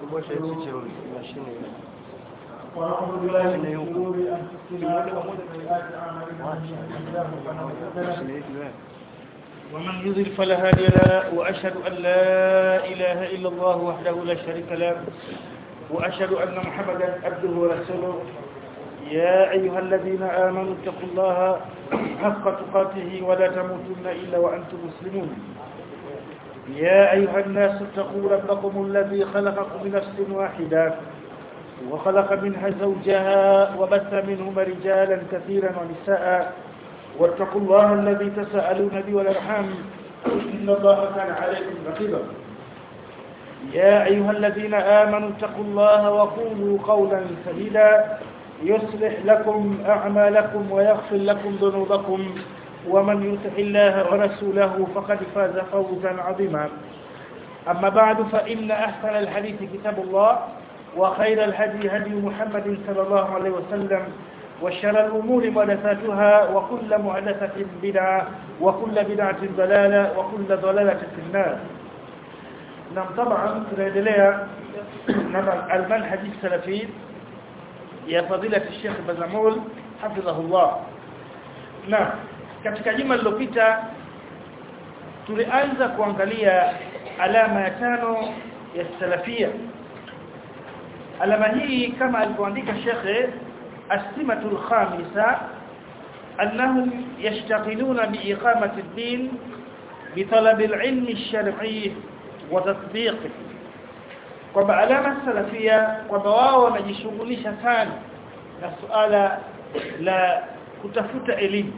kubosha chiche mashine ونعوذ بالله من شرور انفسنا ومن سيئات اعمالنا من يهده الله فلا مضل له ومن يضلل فلا هادي له واشهد ان لا اله الا الله وحده لا شريك له واشهد ان محمدا عبده ورسوله يا ايها الذين امنوا اتقوا الله حق تقاته ولا تموتن الا وانتم مسلمون يا ايها الناس اتقوا ربكم الذي خلقكم من نفس واحده وخلق منها زوجها وبث منهما رجالا كثيرا ونساء واتقوا الله الذي تساءلون به والارحام ان الله كان عليكم رقيبا يا ايها الذين امنوا اتقوا الله وقولوا قولا سديدا يصلح لكم اعمالكم ويغفر لكم ذنوبكم ومن يطع الله ورسوله فقد فاز فوزا عظيما اما بعد فان احسن الحديث كتاب الله وخير الهدي هدي محمد صلى الله عليه وسلم وشر الأمور محدثاتها وكل محدثة بدعة وكل بدعة ضلالة وكل ضلالة في النار نعم طبعا tunaendelea na المنهج السلفي يا فضيلة الشيخ بزمول حفظه الله نعم katika juma lililopita tulianza kuangalia alama ya tano ya salafia alama hii kama alivyoandika shekhe asimatul khamisa annahum yashtagiluna biiqamati ad-din bitalab al-ilm ash-shar'i wa tatbiqi kwamba alama salafia kwamba wao wanajishughulisha sana na suala la kutafuta elimu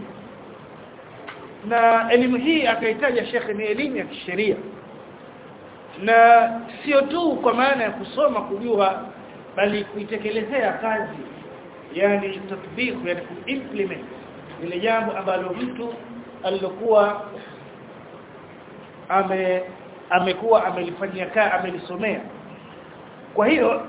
na elimu hii akaitaja shekhe ni elimu ya kisheria na sio tu kwa maana ya kusoma kujua bali kuitekelezea kazi yani tatbiq yani kuimplement ile jambo ambalo mtu alilokuwa ame amekuwa amelifanyia kaa amelisomea kwa hiyo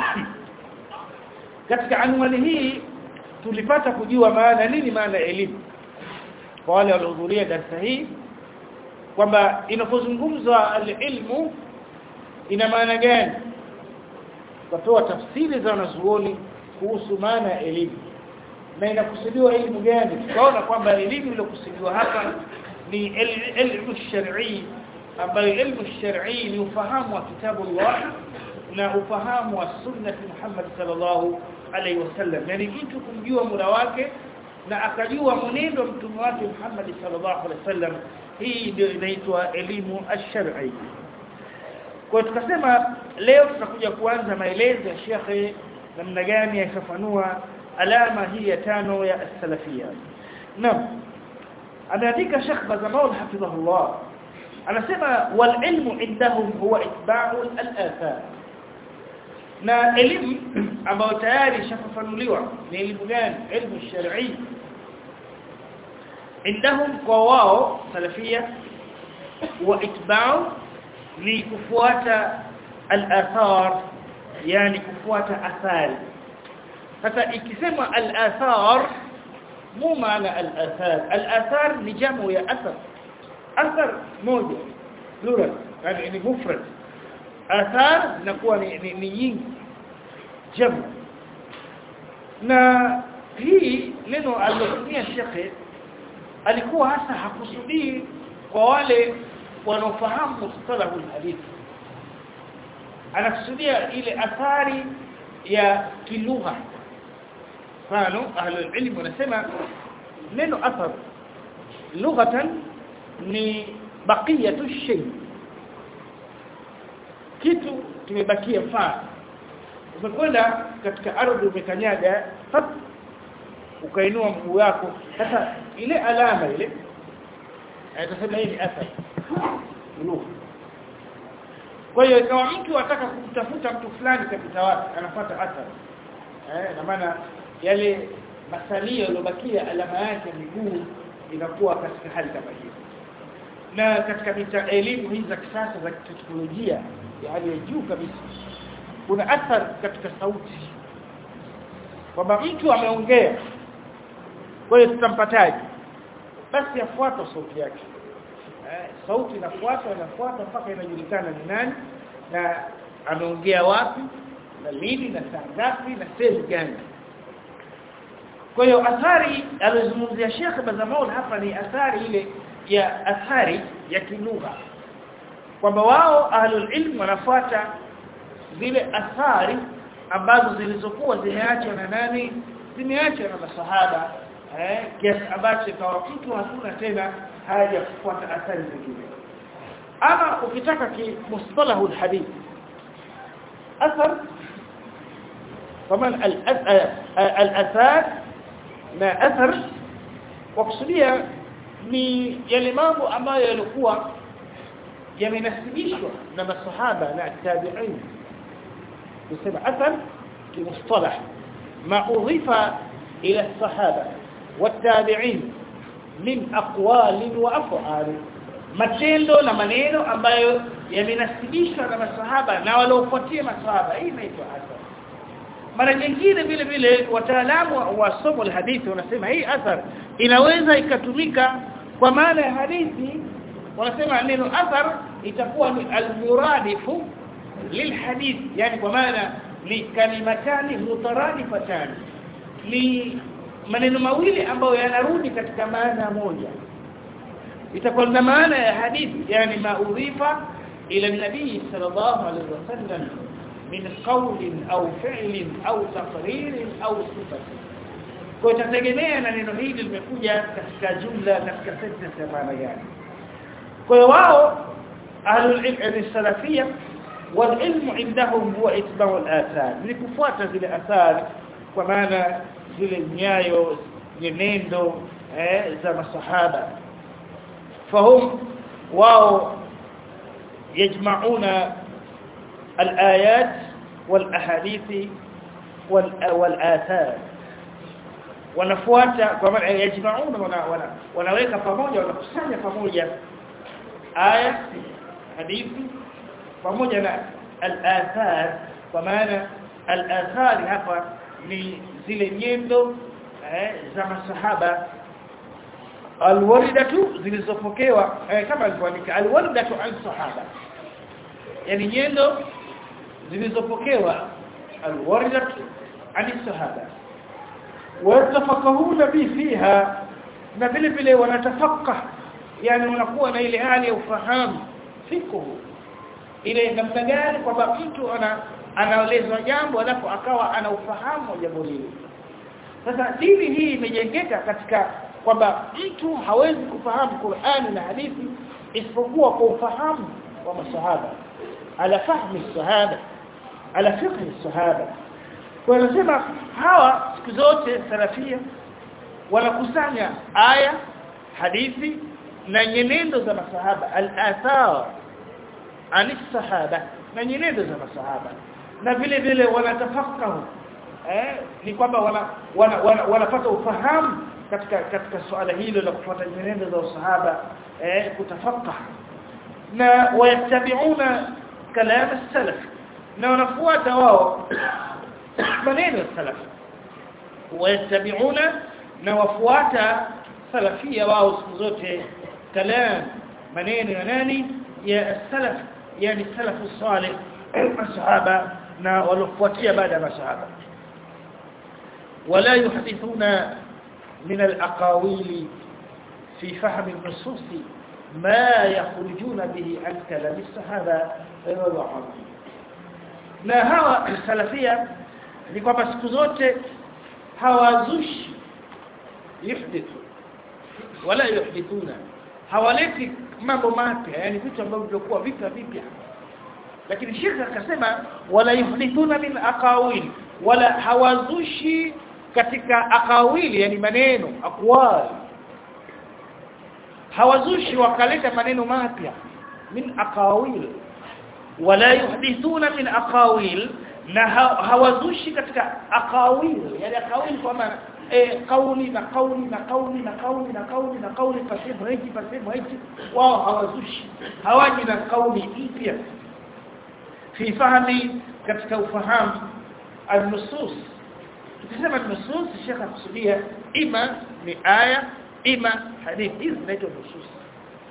katika anwani hii tulipata kujua maana nini maana elimu kwa wale waliohudhuria darasa hii kwamba inapozungumzwa alilmu ina maana gani tukatoa tafsiri za wanazuoni kuhusu maana ya elimu na inakusudiwa elimu gani tukaona kwamba elimu iliyokusudiwa hapa ni elimu shar'i ambayo elimu shar'i ni ufahamu wa kitabu Allah na ufahamu wa sunna Muhammad sallallahu alaihi wasallam yani mtu kumjua muda wake na akajua mwenendo wa mtume wake Muhammad sallallahu alaihi wasallam hii ndio inaitwa elimu ash-shar'i kwa tukasema leo tutakuja kuanza maelezo ya shekhe namna gani yafafanua alama hii ya tano ya as-salafia naam ameandika Sheikh Bazamaul hafidhahullah anasema wal ilmu indahum huwa itba'u al-athar na elimu ambayo tayari ishafafanuliwa ni elimu gani elimu shar'i indahum kwa wao salafia wa itba'u ni kufuata al-athar yani kufuata athari sasa ikisema al-athar mu maana al-athar al-athar ni jamu ya athar athar moja plural yani ni mufrad athar zinakuwa ni, ni, ni nyingi jamu na hii neno alilotumia shekhe alikuwa hasa hakusudii kwa wale wanaofahamu mustalahu hadithi anakusudia ile athari ya kilugha mfano ahlul ilm wanasema neno athar lughatan ni baqiyatu shay kitu kimebakia mfano umekwenda katika ardhi umekanyaga ukainua mguu wako sasa ile alama ile atasema hii ni athari lugha kwa hiyo kama mtu ataka kumtafuta mtu fulani katika watu anafuata athari eh na maana yale masalio yaliyobakia alama yake miguu inakuwa katika hali kama hiyo na katika mita elimu hizi za kisasa za teknolojia ya hali ya juu kabisa kuna athari katika sauti kwamba mtu ameongea kwa hiyo tutampataje basi afuata sauti yake eh, sauti inafuata inafuata mpaka inajulikana ni nani na ameongea wapi na lini na saa ngapi na sehemu gani kwa hiyo athari alizungumzia Sheikh Bazamaul hapa ni athari ile ya athari ya kilugha kwamba wao ahlul ilm wanafuata zile athari ambazo zilizokuwa zimeachwa na nani zimeachwa na masahaba eh kiasi ambacho kwa mtu hakuna tena haja kufuata athari zingine ama ukitaka ki mustalahu alhadith athar kama al-athar na athar wakusudia ni yale mambo ambayo yalikuwa yamenasibishwa na masahaba na tabi'in tusema athar kimustalah ma udhifa ila الصحابه والتابعين min aqwali wa af'ali matendo na maneno ambayo yamenasibishwa na masahaba na waliofuatia masahaba hii inaitwa athar mara nyingine vile vile wataalamu wa somo la hadithi wanasema hii athar inaweza ikatumika kwa maana ya hadithi wanasema neno athar itakuwa ni almuradifu lilhadith yani kwa maana ni kalimatani mutaradifatani ni maneno mawili ambayo yanarudi katika maana moja itakuwa na maana ya hadithi yani maudhifa ila nabii sallallahu alaihi wasallam min qawlin au fi'lin au taqririn au sifatin kwa itategemea na neno hili limekuja katika jumla katika sentence ya maana gani kwa hiyo wao ahlul ilm salafia والعلم عندهم هو اتباع الاثار ni kufuata zile athari kwa maana zile nyayo nyenendo eh, za masahaba fahum wao yajmauna الايات والاحاديث والاثار wanafuata kwa maana yajmauna wana, wanaweka pamoja wanakusanya pamoja aya hadithi pamoja na al-athar kwa maana al-athar hapa ni zile nyendo eh, za masahaba alwaridatu zilizopokewa eh, kama alivyoandika alwaridatu an sahaba yani nyendo zilizopokewa alwaridatu an sahaba watafakahuna bi fiha na vile vile wanatafakah yani wanakuwa na ile hali ya ufahamu fiqhu ile namna gani kwamba mtu ana anaelezwa jambo alafu akawa ana ufahamu wa jambo hilo sasa dini hii imejengeka katika kwamba mtu hawezi kufahamu Qur'ani na hadithi isipokuwa kwa ufahamu wa masahaba ala fahmi sahaba ala fiqhi sahaba kwa anasema hawa siku zote salafia wanakusanya aya hadithi na nyenendo za masahaba al-athar ani sahaba na nyenendo za masahaba na vile vile wanatafakahu eh ni kwamba wana wanapata wana, wana, wana ufahamu katika katika swala hilo la kufuata nyenendo za usahaba eh kutafakaha na wayatabiuna kalam salaf na wanafuata wao maneno ya salaf wayatabiuna na wafuata salafia wao siku zote kalam maneno ya nani ya salaf yani salafu salih masahaba na walofuatia baada ya masahaba ولا يحدثون من الأقاويل في فهم النصوص ما يخرجون به عن كلام الصحابة رضي الله عنهم na hawa salafia ni kwamba siku zote hawazushi yuhdithu wala yuhdithuna hawaleti mambo mapya yani vitu ambavyo vilikuwa vipya vipya lakini shekha akasema wala yuhdithuna min aqawil wala hawazushi katika aqawili yani maneno aqwal hawazushi wakaleta maneno mapya min aqawil wala yuhdithuna min aqawil na hawazushi katika aqawil yani aqawil kwa maana eh kauli na kauli na kauli na kauli na kauli na kauli pasemo hiki pasemo hiki wao hawazushi hawaji na kauli mpya fi fahmi katika ufahamu al-nusus tukisema nusus shekha kusudia ima ni aya ima hadithi hizi zinaitwa nusus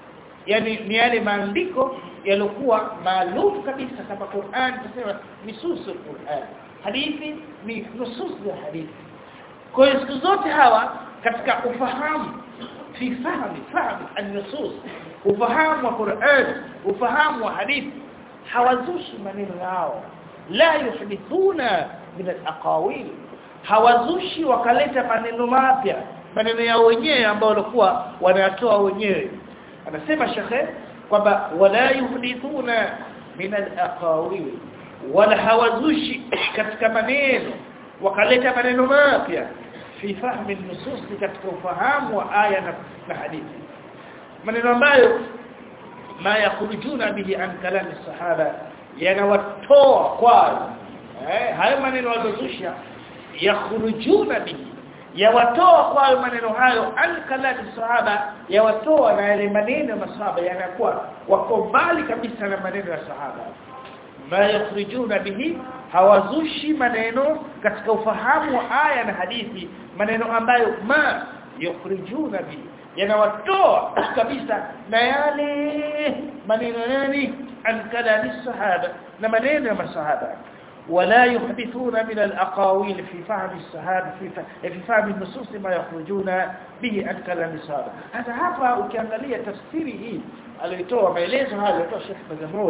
yani ni yale maandiko yaliokuwa maalum kabisa kama Qur'an tunasema nusus al-Qur'an hadithi ni nusus ya hadithi kwa hiyo siku zote hawa katika ufahamu fi fahmi fahmi an-nusus ufahamu wa Qur'an ufahamu wa hadithi hawazushi maneno yao la yuhdithuna min al-aqawil hawazushi wakaleta maneno mapya maneno yao wenyewe ambao walikuwa wanayatoa wenyewe anasema shekhe kwamba wala yuhdithuna min al-aqawil wala hawazushi katika maneno wakaleta maneno mapya fi fahmi nusus katika ufahamu wa aya na, na hadithi maneno ambayo ma yakhrujuna bihi an kalami sahaba yanawatoa kwa eh hayo maneno walizusha yakhrujuna bihi yawatoa kwa maneno hayo an kalami sahaba yawatoa na yale maneno ya masahaba yanakuwa wako mbali kabisa na maneno ya sahaba ma yakhrijuna bihi hawazushi maneno katika ufahamu wa aya na hadithi maneno ambayo ma yukhrijuna bihi yanawatoa kabisa na yale maneno nani an kalami sahaba na maneno ya masahaba ولا يحدثون من الأقاويل في فهم الصحابة في في فهم النصوص ما يخرجون به عن كلام الصحابة هذا hapa ukiangalia tafsiri hii aliyotoa maelezo hayo alitoa Sheikh Mazamul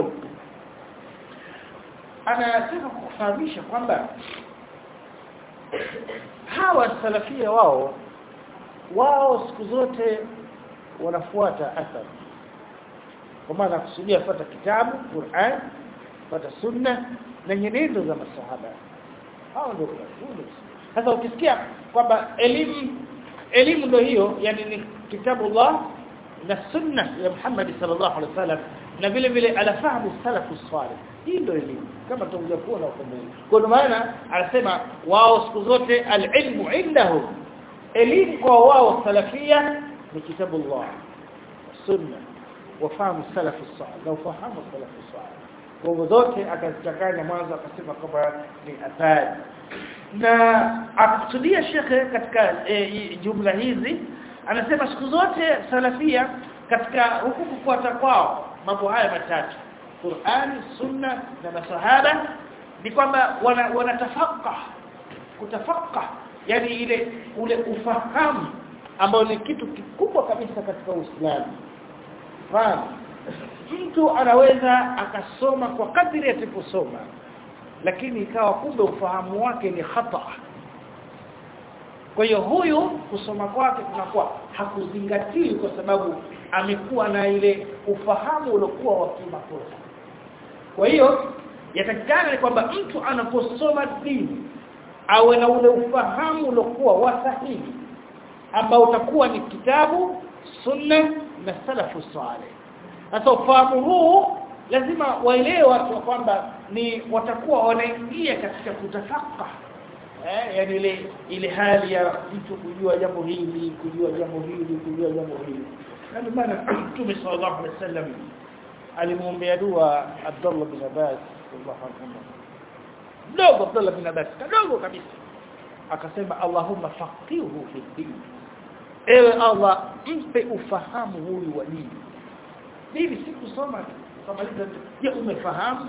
anataka kufahamisha kwamba hawa salafia wao wao siku zote wanafuata athari kwa maana kusudia fuata kitabu Qur'an fuata sunna na nyenendo za masahaba hao ndio sasa ukisikia kwamba elimu elimu ndio hiyo yani ni kitabu Allah na sunna ya Muhammad sallallahu alaihi wasallam na vile vile alafahamu salafu salih hii ndio elimu kama tutakuja kuona huko mbele kwa maana anasema wao siku zote alilmu indahum elimu kwa wao salafia ni kitabu Allah sunna wafahamu salafu salih na ufahamu salafu salih kwa hivyo zote akazichanganya mwanzo akasema kwamba ni athari na akusudia shekhe katika e, jumla hizi anasema siku zote salafia katika huku kufuata kwao mambo haya matatu Qur'ani sunna na masahaba ni kwamba wanatafaka wana kutafaka yani ile ule ufahamu ambao ni kitu kikubwa kabisa katika Uislamu fahamu mtu anaweza akasoma kwa kadri atakaposoma lakini ikawa kumbe ufahamu wake ni khata kwa hiyo huyu kusoma kwake kunakuwa hakuzingatii kwa sababu amekuwa na ile ufahamu uliokuwa wa kimakosa kwa hiyo yatakikana ni kwamba mtu anaposoma dini awe na ule ufahamu uliokuwa wa sahihi ambao utakuwa ni kitabu sunna na salafu salih sasa ufahamu huu lazima waelewe watu kwamba ni watakuwa wanaingia katika kutafaka eh yani ile ile hali ya mtu kujua jambo hili kujua jambo hili kujua jambo hili ndio maana Mtume sallallahu alaihi wasallam alimwombea dua Abdullah bin Abbas sallallahu alaihi mdogo Abdullah bin Abbas kadogo kabisa akasema Allahumma faqihu fi din ewe Allah mpe ufahamu huyu wa dini mimi sikusoma kamaliza je umefahamu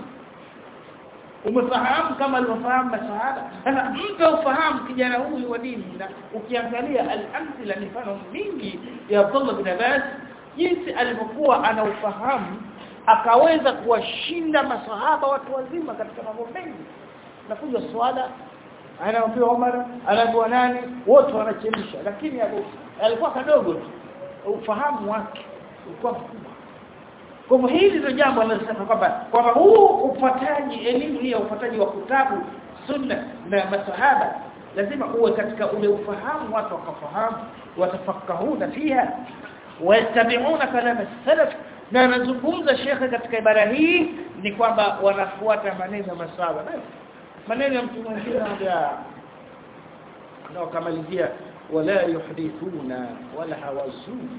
umefahamu kama alivyofahamu masahaba sasa mpe ufahamu kijana huyu wa dini na ukiangalia al-amthila mifano mingi ya Abdullah bin Abbas jinsi alivyokuwa ana ufahamu akaweza kuwashinda masahaba watu wazima katika mambo mengi nakuja swala anaambiwa Umar anaambiwa nani wote wanachemsha lakini Abu alikuwa kadogo tu ufahamu wake ulikuwa mkubwa kwa hivyo hili ndio jambo analosema kwamba kwamba huu upataji elimu hii ya upataji wa kitabu sunna na masahaba lazima uwe katika ule ufahamu watu wakafahamu watafakahuna fiha wayattabi'una kalama salaf na anazungumza shekhe katika ibara hii ni kwamba wanafuata maneno ya masahaba maneno ya mtu mwingine anambia na wakamalizia wala yuhdithuna wala hawazuni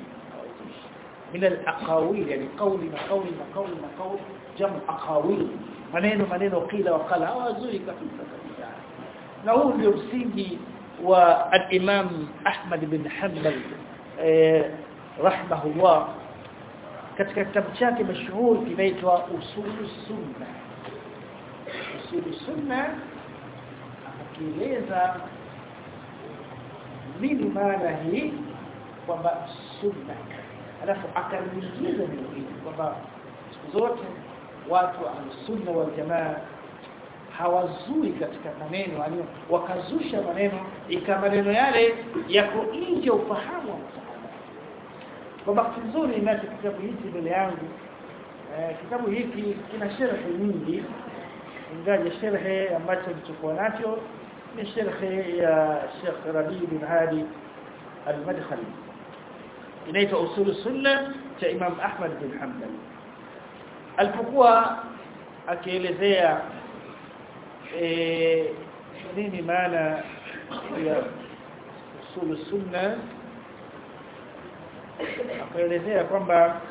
من الاقاويل يعني قول ما قول ما قول ما قول جمع اقاويل maneno maneno kila wakala hawazuri kabisa kabisa na huu ndio msingi wa al-Imam Ahmad bin Hanbal eh rahimahullah katika kitabu chake mashuhuri kinaitwa usulu sunna usulu sunna akieleza nini maana hii kwamba sunna alafu akaingiza neno hili kwamba siku zote watu wa sunna wal jamaa hawazui katika maneno yani wakazusha maneno ika maneno yale yako nje ufahamu wa msahaba kwa bahati nzuri ninacho kitabu hiki mbele yangu eh, kitabu hiki kina sharhi nyingi ingaje sharhi ambacho nilichokuwa nacho ni sharhi ya Sheikh Rabi bin Hadi al-Madkhali inaitwa usul sunna cha Imam Ahmad bin Hanbal alipokuwa akielezea eh nini maana ya usul sunna akaelezea kwamba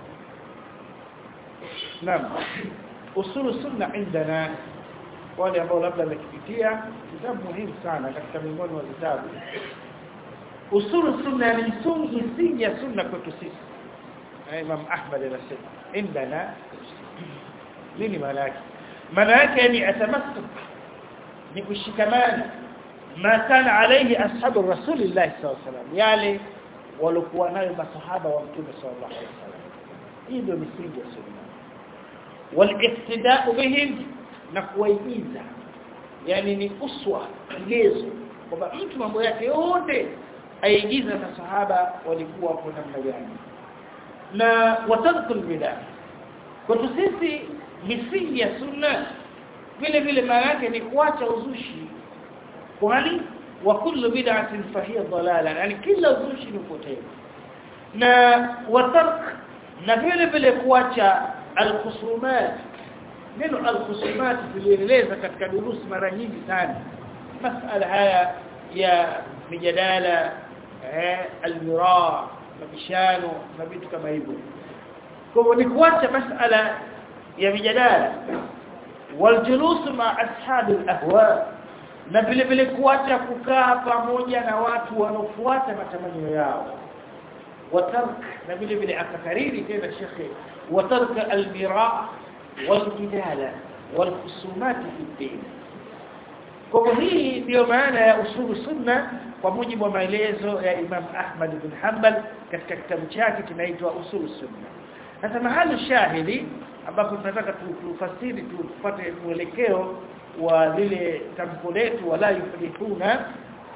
naam usul sunna indana wale ambao labda wamekipitia kitabu muhimu sana katika miongoni mwa vitabu usul sunna ni msingi msingi ya sunna kwetu sisi Imam Ahmad anasema indana nini maana yake maana yake ni atamassuk ni kushikamana ma kana alayhi ashabu rasulillah sallallahu alaihi wasallam yale walikuwa nayo masahaba wa mtume sallallahu alaihi wasallam hii ndio misingi ya sunna waliqtida'u bihim na kuwaigiza yani ni uswa kigezo kwamba mtu mambo yake yote aigiza masahaba walikuwa kwa namna gani na watadhkul bidah kwa sisi misingi ya sunna vile vile maana yake ni kuacha uzushi kwani wa kullu bid'atin fahiya dalala yani kila uzushi ni upotevu na watark na vile vile kuacha alkhusumat neno alkhusumat tulieleza katika durusi mara nyingi sana masala haya ya mijadala eh almira mabishano na vitu kama hivyo kwa hivyo ni kuacha masala ya mijadala waljulus ma ashabi alahwa na vile vile kuacha kukaa pamoja na watu wanaofuata matamanio yao watark na vile vile akakariri tena shekhe watark almira waljidala walkhusumat fi din kwa hii ndio maana ya usulu sunna kwa mujibu wa maelezo ya Imam Ahmad bin Hanbal katika kitabu chake kinaitwa usulu sunna sasa mahali shahidi ambapo tunataka tufasiri tupate mwelekeo wa lile tamko letu wala yuflihuna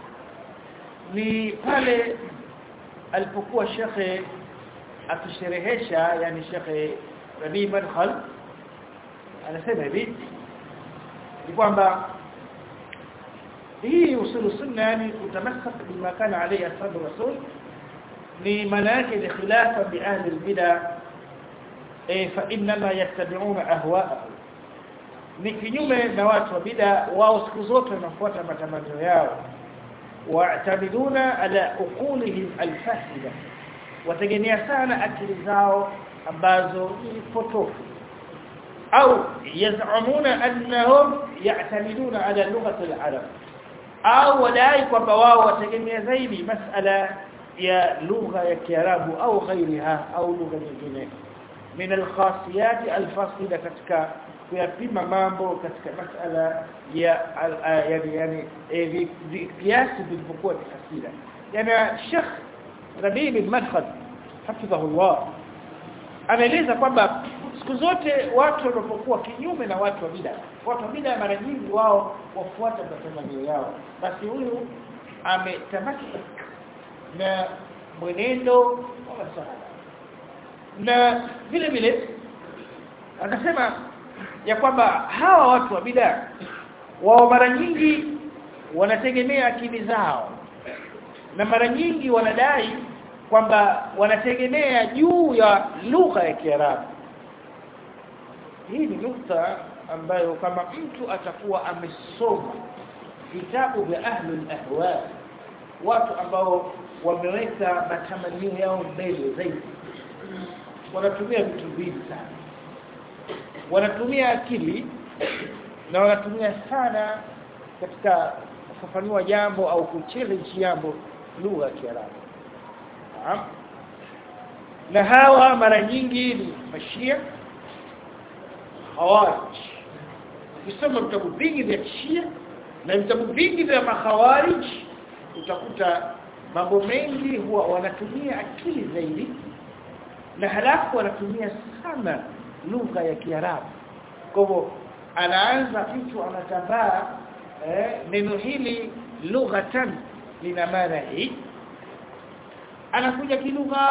ni pale alipokuwa shekhe akisherehesha yani shekhe Rabi Madkhal anasema hivi ni kwamba hii usulu sunna yani kutamassak bima kana alayhi ashabu rasul ni maana yake ni khilafa bi ahli albid'ah eh fa inma yattabi'una ahwa'ahum ni kinyume na watu wa bid'a wao siku zote wanafuata matamanio yao wa'tamiduna ala uqulihim alfasida wategemea sana akili zao ambazo ni potofu au yaz'umuna annahum ya'tamiduna ala lughati al-arab au wadai kwamba wao wategemea zaidi masala ya lugha ya kiarabu au ghairiha au lugha nyingine min al-khasiyat al-fasida katika kuyapima mambo katika masala ya yani yani kiasi vilivyokuwa ni hasira yani Sheikh Rabi bin Madkhal hafidhahullah anaeleza kwamba siku zote watu wanapokuwa kinyume na watu wa bid'a watu wa bid'a mara nyingi wao wafuata matamanio yao basi huyu ametamaki na mwenendo wa masahaba na vile vile anasema ya kwamba hawa watu wa bid'a wao mara nyingi wanategemea akili zao na mara nyingi wanadai kwamba wanategemea juu ya lugha ya Kiarabu hii ni nukta ambayo kama mtu atakuwa amesoma vitabu vya ahli ahwa watu ambao wameweka matamanio yao mbele zaidi wanatumia vitu vingi sana wanatumia akili na wanatumia sana katika kufafanua jambo au kuchallenge jambo lugha ya Kiarabu na hawa mara nyingi ni mashia hawarij ukisoma vitabu vingi vya Shia na vitabu vingi vya makhawarij utakuta mambo mengi huwa wanatumia akili zaidi na halafu wanatumia sana lugha ya Kiarabu kwa hivyo anaanza mtu anatambaa eh, neno hili lughatan lina maana hii anakuja kilugha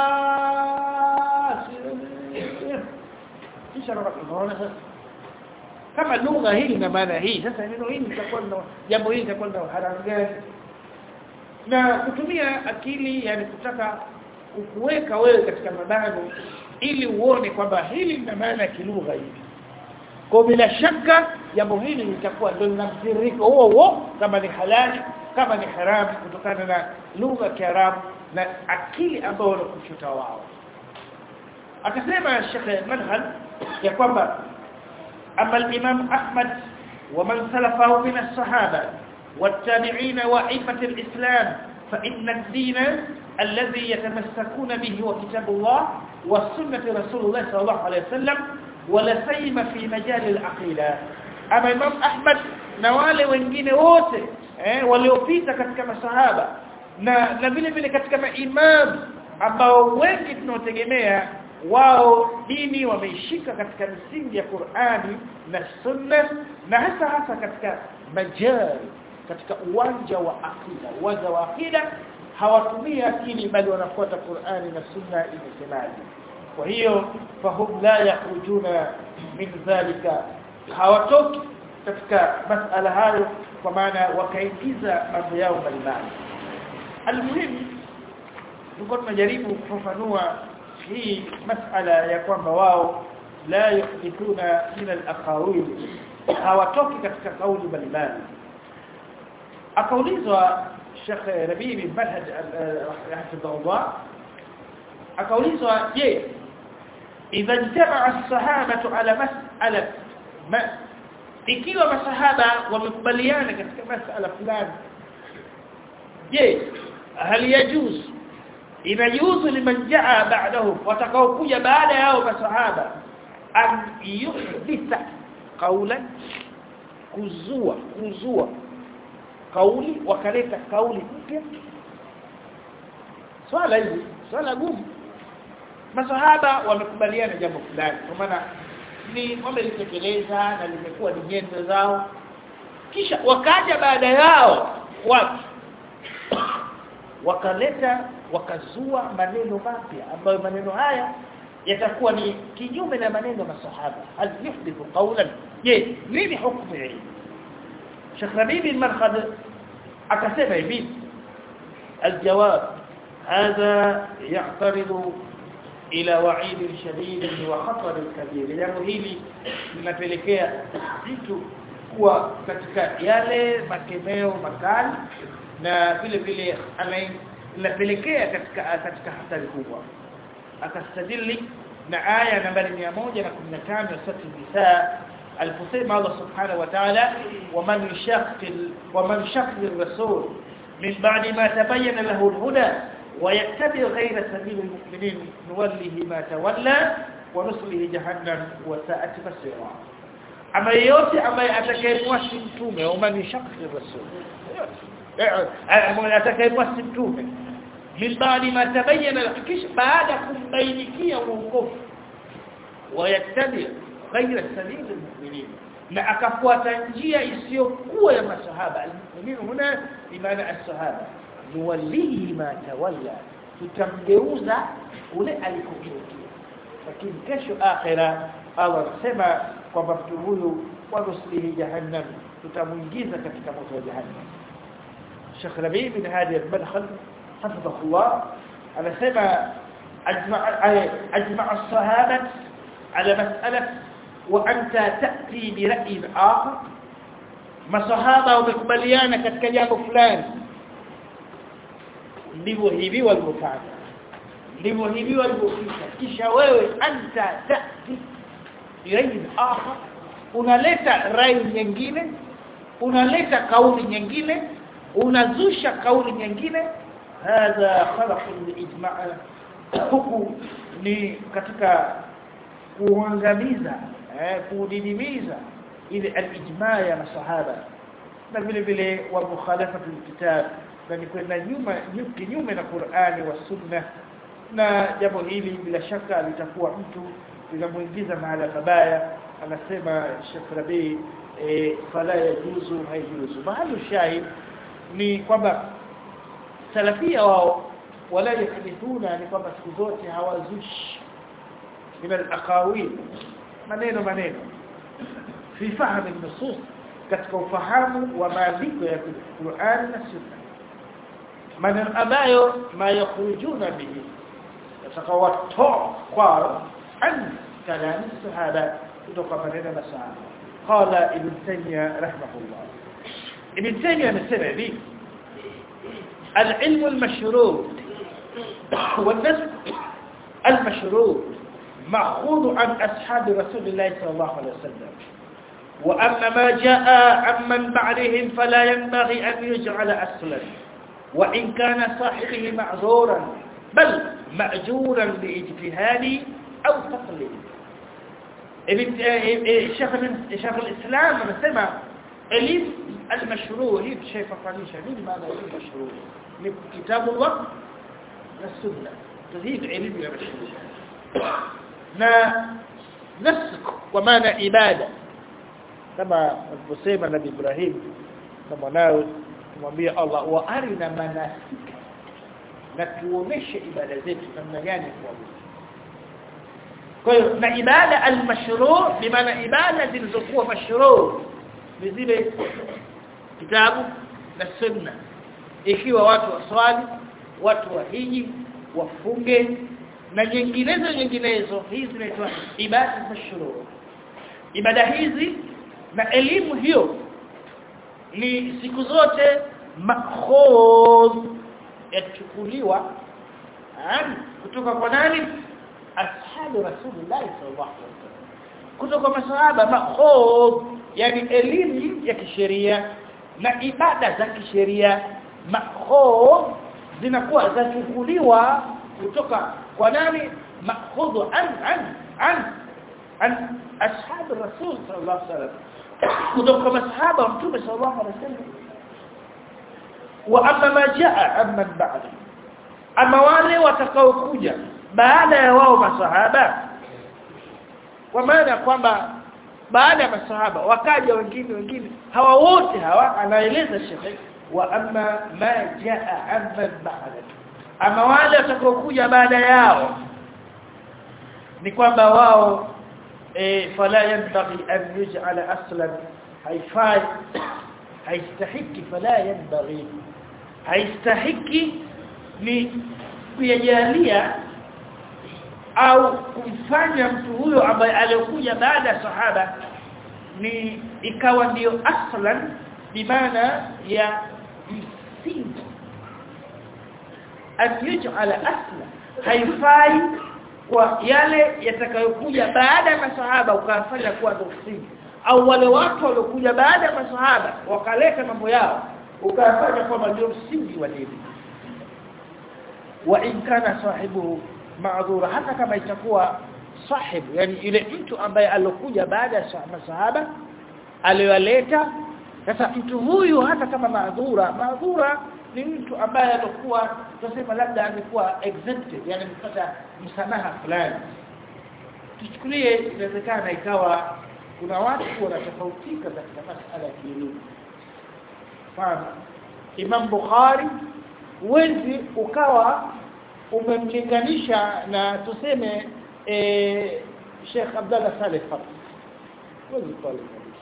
kisha unaona sasa kama lugha hii ina maana hii sasa neno hili litakuwa na jambo hili litakuwa na haramu gani na kutumia akili yani kutaka kuweka wewe katika mabano ili uone kwamba hili lina maana ya kilugha hivi kwa bila shaka jambo hili litakuwa ndio lina mtiririko huo huo kama ni halali kama ni haramu kutokana na lugha ya Kiarabu na akili ambayo wanakuchuta wao akasema Sheikh Manhal ya kwamba أما الإمام أحمد ومن سلفه من الصحابة والتابعين وأئمة الإسلام فإن الدين الذي يتمسكون به هو كتاب الله والسنة رسول الله صلى الله عليه وسلم ولا سيما في مجال العقيدة أما الإمام أحمد نوالي wengine wote eh waliopita katika masahaba na na vile vile katika maimam ambao wengi tunaotegemea wao dini wameishika katika misingi ya Qur'ani na Sunna na hasa hasa katika majali katika uwanja wa akida uwanja wa akida hawatumii akili bali wanafuata Qur'ani na Sunna imesemaje kwa hiyo fahum la yakhrujuna min dhalika hawatoki katika masala hayo kwa maana wakaingiza mambo yao mbalimbali almuhimu tulikuwa tunajaribu kufafanua hii masala ya kwamba wao la yuhdithuna min al-aqawil hawatoki katika kauli mbalimbali akaulizwa Sheikh Rabibi Manhaj rahimahullah akaulizwa je idha jamaa as-sahabatu ala mas'ala ma ikiwa masahaba wamekubaliana katika masala fulani je hal yajuz inajuzu liman jaa ba'dahum watakaokuja baada yao masahaba an yuhditha qawlan kuzua kuzua kauli wakaleta kauli mpya swala hili swala gumu masahaba wamekubaliana jambo fulani kwa maana ni wamelitekeleza na limekuwa ni nyendo zao kisha wakaja baada yao watu wakaleta wakazua maneno mapya ambayo maneno haya yatakuwa ni kinyume na maneno ya masahaba hal yuhdithu qawlan je nini hukumu hii Sheikh Rabibi al-Markhad akasema hivi الجواب هذا يعترض إلى وعيد شديد وخطر كبير jambo hili linapelekea mtu kuwa katika yale makemeo makali na vile vile linapelekea katika katika hatari kubwa akastadili na aya nambari 115 ya sura Nisa aliposema Allah subhanahu wa ta'ala waman yashaqil waman shaqil rasul min ba'di ma tabayyana lahu al-huda ويتبع غير سبيل المؤمنين نوله ما تولى ونصله جهنم وساءت مصيرا ama yote ambaye atakayemwasi mtume au man shaqi rasul atakayemwasi mtume min baadi ma tabayyana kisha baada kumbainikia uongofu wayattabi ghayra sabili almu'minin na akafuata njia isiyokuwa ya masahaba almu'minin huna imana as-sahaba nuwallihi ma tawalla tutamgeuza ule alikogeukia lakini kesho akhira Allah anasema kwamba mtu huyu wanuslihi jahannam tutamuingiza katika moto wa jahannam Sheikh Rabi bin Hadi al-Madkhal hafidhahullah anasema ajma ajma as-sahabat ala mas'ala wa anta ta'ti bi ra'yin akhar masahaba wamekubaliana katika jambo fulani ndivyo hivi walivyofanya ndivyo hivi walivyofika kisha wewe anta ta'ti rai akhar unaleta rai nyingine unaleta kauli nyingine unazusha kauli nyingine hadha khalaq al-ijma' huku ni katika kuangamiza eh, kudidimiza ile al-ijma ya masahaba na vile vile wa mukhalafatu kitab na ni kwenda nyuma kinyume na Qur'ani wa Sunna na jambo hili bila shaka litakuwa mtu linamuingiza mahala pabaya anasema Sheikh Rabi e, fala yajuzu haijuzu mahali shahid ni kwamba salafia wao wala yakhdithuna ni kwamba siku zote hawazushi min al-aqawil maneno maneno fi fahamu nusus katika ufahamu wa maandiko ya Qur'an na Sunna maneno ambayo ma yakhrujuna bihi yatakawatoa kwao an kalam sahaba kutoka maneno na sahaba qala ibn taymiyyah rahimahullah ibn taymiyyah amesema hivi العلم المشروط والنسب المشروط مأخوذ عن أصحاب رسول الله صلى الله عليه وسلم وأما ما جاء عمن بعدهم فلا ينبغي أن يجعل أصلا وإن كان صاحبه معذورا بل مأجورا باجتهاد أو تقليد شيخ شيخ الإسلام سمع علم المشروع هي شيء فقانيشة مين ماذا علم المشروع من كتاب الوقت والسنة تزيد علم المشروع na nasik kwa maana ibada kama alivyosema nabii Ibrahim na mwanawe kumwambia Allah wa arina manasika na tuoneshe ibada zetu namna gani kuabudu kwa hiyo na ibada al-mashru' bi maana ibada zilizokuwa mashru' ni zile kitabu na sunna ikiwa watu waswali watu wahiji wafunge na nyinginezo nyinginezo hizi zinaitwa ibada mashru' ibada hizi na elimu hiyo ni siku zote makhudh yachukuliwa kutoka kwa nani ashabu rasulullah sallallahu alaihi wasallam kutoka masahaba makhudh yani elimu ya kisheria na ibada za kisheria makhudh zinakuwa zachukuliwa kutoka kwa nani makhudhu an an an an ashab rasul sallallahu alaihi wasallam kutoka masahaba wa mtume sallallahu alaihi wasallam wa amma ma jaa amman ba'da ama wale watakaokuja baada ya wao masahaba kwa maana kwamba baada ya masahaba wakaja wengine wengine hawa wote hawa anaeleza shekhe wa amma ma jaa amman ba'da ama wale watakaokuja baada yao ni kwamba wao e, fala yanbaghi an yuj'ala aslan haifai haistahiki fala yanbaghi haistahiki ni kuyajalia au kumfanya mtu huyo ambaye alikuja baada ya sahaba ni ikawa ndiyo aslan bimaana ya msingi atijala asla haifai kwa yale yatakayokuja baada ya masahaba ukafanya kuwa msingi au wale watu waliokuja baada ya masahaba wakaleta mambo yao ukafanya kwamba ndio msingi wa dini wa in kana sahibu ma'dhura hata kama itakuwa sahibu yani ile mtu ambaye alokuja baada ya masahaba aliyoleta sasa mtu huyu hata kama maadhura maadhura ni mtu ambaye alikuwa tuseme labda amekuwa exempted yani mpata msamaha fulani tuchukulie inawezekana ikawa kuna watu wanatofautika katika masala ya kielimu mfano Imam Bukhari wenzi ukawa umemlinganisha na tuseme eh Sheikh Abdullah Saleh Fadl wenzi pale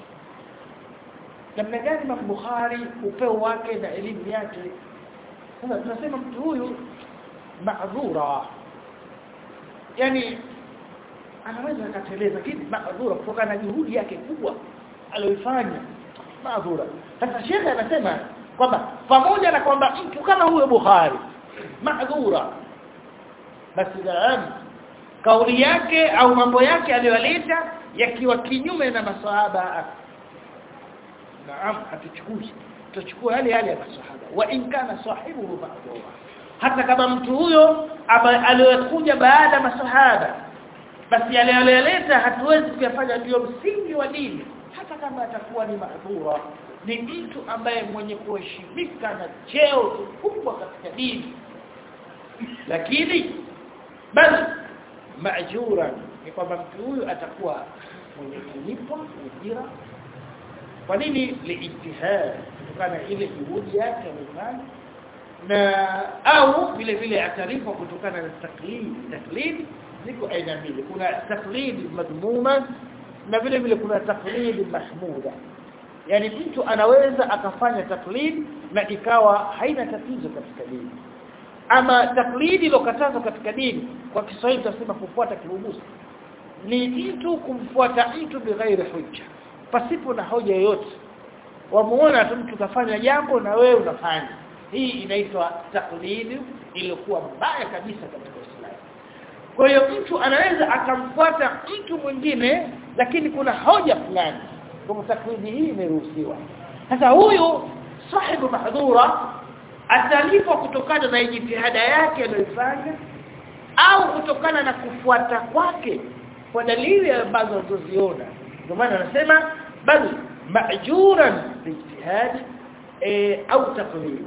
namna gani Imam Bukhari upeo wake na elimu yake sasa tunasema mtu huyu maadhura yani anaweza akateleza lakini maadhura kutokana na juhudi yake kubwa aliyoifanya maadhura sasa shekhe anasema kwamba pamoja na kwamba mtu kama huyo Bukhari maadhura basi naam kauli yake au mambo yake aliyoleta yakiwa kinyume na maswahaba naam hatuchukui tutachukua yale yale ya maswahaba wa in kana sahibuhu ma'dhura hata kama mtu huyo aliyokuja baada masahaba basi yale aliyoleta hatuwezi kuyafanya ndio msingi wa dini hata kama atakuwa ni mahdhura ni mtu ambaye mwenye kuheshimika na cheo kikubwa katika dini lakini bali maajura ni kwamba mtu huyu atakuwa mwenye kulipwa ujira kwa nini liijtihad kutokana ile juhudi yake alifanya na au vile vile atarifwa kutokana na taklid taklid ziko aina mbili kuna taklid madhmuma na vile vile kuna taklid mahmuda yani mtu anaweza akafanya taklid na ikawa haina tatizo katika dini ama taklidi ilokatazwa katika dini kwa Kiswahili tunasema kufuata kibubusi ni mtu kumfuata mtu bighairi hujja pasipo na hoja yoyote wamuona tu mtu kafanya jambo na wewe unafanya hii inaitwa taklidi iliyokuwa mbaya kabisa katika Uislamu kwa hiyo mtu anaweza akamfuata mtu mwingine lakini kuna hoja fulani kwa taklidi hii imeruhusiwa sasa huyu sahibu mahdhura atalipwa kutokana na jitihada yake aliyofanya au kutokana na kufuata kwake kwa dalili ambazo tuziona ndio maana anasema bal ma'juran bijtihad e, au taqlid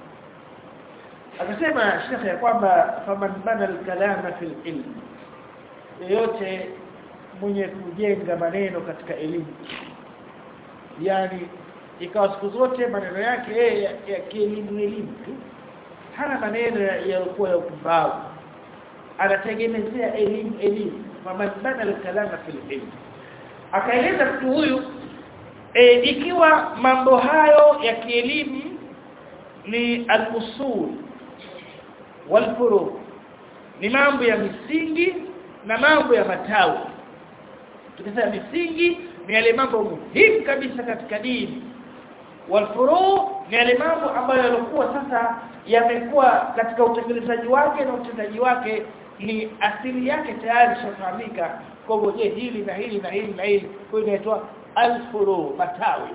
akasema shekhe ya kwamba faman bana al-kalama fil ilm yote mwenye kujenga maneno katika elimu yani ikawa siku zote maneno yake yeye ya kielimu elimu tu hana maneno yaliokuwa ya upumbavu anategemezea elimu elimu faman bana al-kalama fil ilm akaeleza mtu huyu e, ikiwa mambo hayo ya kielimu ni al-usul wal ni mambo ya misingi na mambo ya matawi tukisema misingi ni yale mambo muhimu kabisa katika dini walfuru ni yale mambo ambayo yalikuwa sasa yamekuwa katika utekelezaji wake na utendaji wake ni asili yake tayari shafahamika kwa hivyo je hili na hili na hili na hili kwa hiyo inaitwa alfuru matawi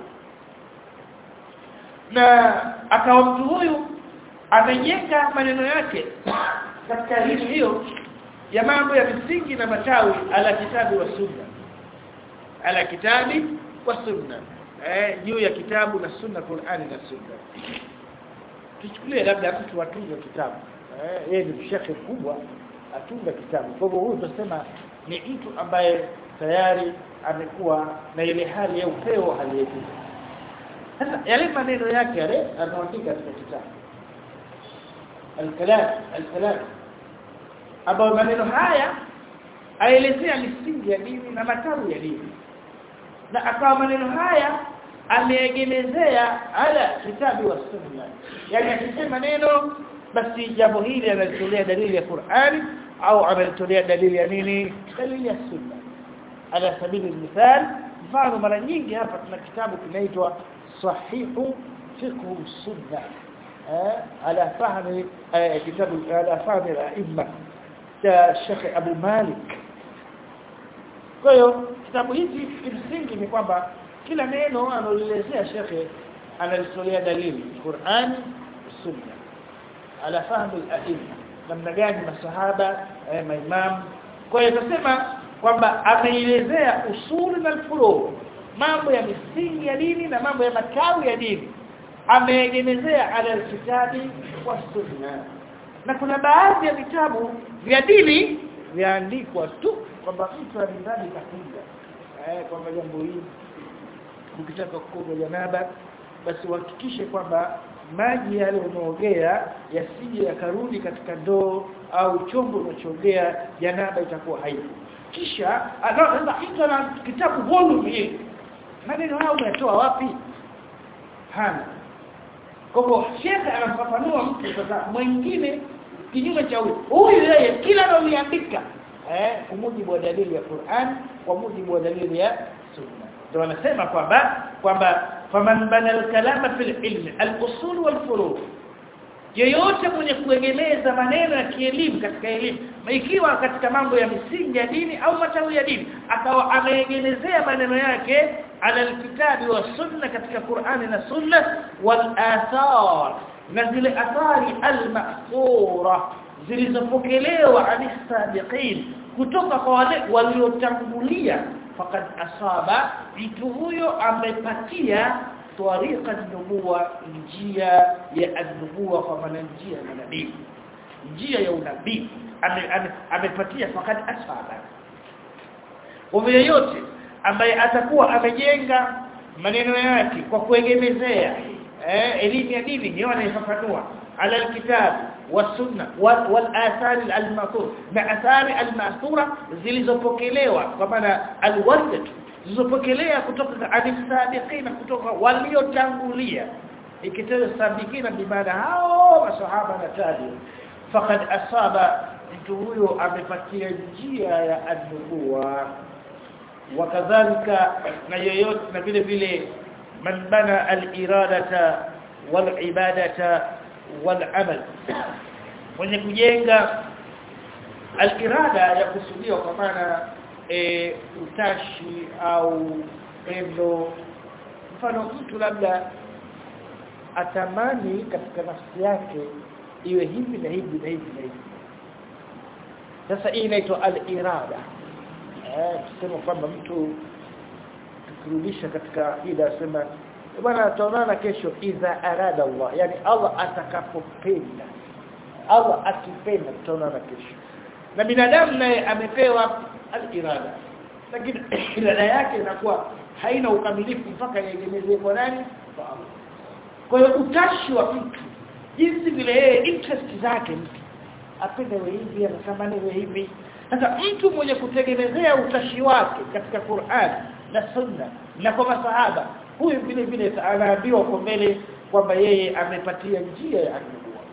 na akawa mtu huyu amejenga maneno yake katika hili hiyo ya mambo ya misingi na matawi ala kitabu wa sunna ala kitabi wa sunna eh juu ya kitabu na sunna Qur'ani na sunna tuchukulie labda mtu atunga kitabu eh yeye ni shekhe kubwa atunga kitabu kwa hivyo huyu tunasema ni mtu ambaye tayari amekuwa na ile hali ya upeo hali ya juu sasa yale maneno yake yale anaandika katika kitabu al-kalam al-kalam ambayo maneno haya aelezea misingi ya dini na matawi ya dini na akawa maneno haya ameegemezea ala kitabu wa sunna yani akisema neno basi jambo hili analitolea dalili ya Qur'ani au analitolea dalili ya nini dalili ya sunna ala sabili mithal mfano mara nyingi hapa tuna kitabu kinaitwa sahihu fiqh sunna على فهم كتاب على فهم الائمه الشيخ ابو مالك kwa hiyo kitabu hiki kimsingi ni kwamba kila neno analoelezea shekhe analitolea dalili Qur'ani sunna ala fahmi al-a'imma namna gani masahaba eh, maimam kwa hiyo tunasema kwamba ameelezea usuli na furu mambo ya misingi ya dini na mambo ya matawi ya dini ameegemezea ala kitabi wa sunna na kuna baadhi ya vitabu vya dini vyaandikwa tu kwamba mtu alindani kafunga eh kwamba jambo hili ukitaka kuoga janaba basi uhakikishe kwamba maji yale unaogea yasije yakarudi katika ndoo au chombo unachoogea janaba itakuwa haipo kisha anaanza mtu ana kitabu volume hii maneno hayo umetoa wapi hana kwa hivyo shekhe anafafanua mtu sasa mwingine kinyume cha huyu huyu yeye kila analoandika eh kwa mujibu wa dalili ya Qur'an kwa mujibu wa dalili ya sunna ndio wanasema kwamba kwamba faman bana al-kalama fil ilm al-usul wal furu' yeyote mwenye kuegemeza maneno ya kielimu katika elimu ikiwa katika mambo ya misingi ya dini au matawi ya dini akawa ameegemezea maneno yake ala alkitabi wa sunna katika Qur'ani na sunna wal athar na zile athari al-ma'thura zilizopokelewa anisabiqin kutoka kwa wale waliotangulia faqad asaba mtu huyo amepatia tariqa nubuwa njia ya nubuwa kwa maana njia ya nabii njia ya unabii amepatia ame, faqad asaba kwa yote ambaye atakuwa amejenga maneno yake kwa kuegemezea eh elimu ya dini ndio anaifafanua ala alkitab wasunna walathari almathur na athari almathura zilizopokelewa kwa maana alwardat zilizopokelea kutoka alisabiqina kutoka waliotangulia ikitaja sabiqina bimaana hao masahaba na tabi faqad asaba mtu huyo amepatia njia ya an-nubuwa wakadhalika na yoyote na vile vile man bana al-iradata wal-ibadata wal-amal mwenye kujenga al-irada ya kusudiwa kwa maana e, utashi au pendo mfano mtu labda atamani katika nafsi yake iwe hivi na hivi na hivi na hivi sasa hii inaitwa al-irada eh tuseme kwamba mtu tukirudisha katika ida sema bwana tutaonana kesho idha arada Allah yani Allah atakapopenda Allah akipenda tutaonana kesho na binadamu naye amepewa al-irada lakini irada yake inakuwa haina ukamilifu mpaka yegemezwe kwa nani kwa Allah kwa hiyo utashi wa mtu jinsi vile yeye interest zake mtu apende hivi anatamani hivi sasa mtu mwenye kutegemezea utashi wake katika Qur'an na Sunna na kwa masahaba huyu vile vile anaambiwa kwa mbele kwamba yeye amepatia njia ya nubuwa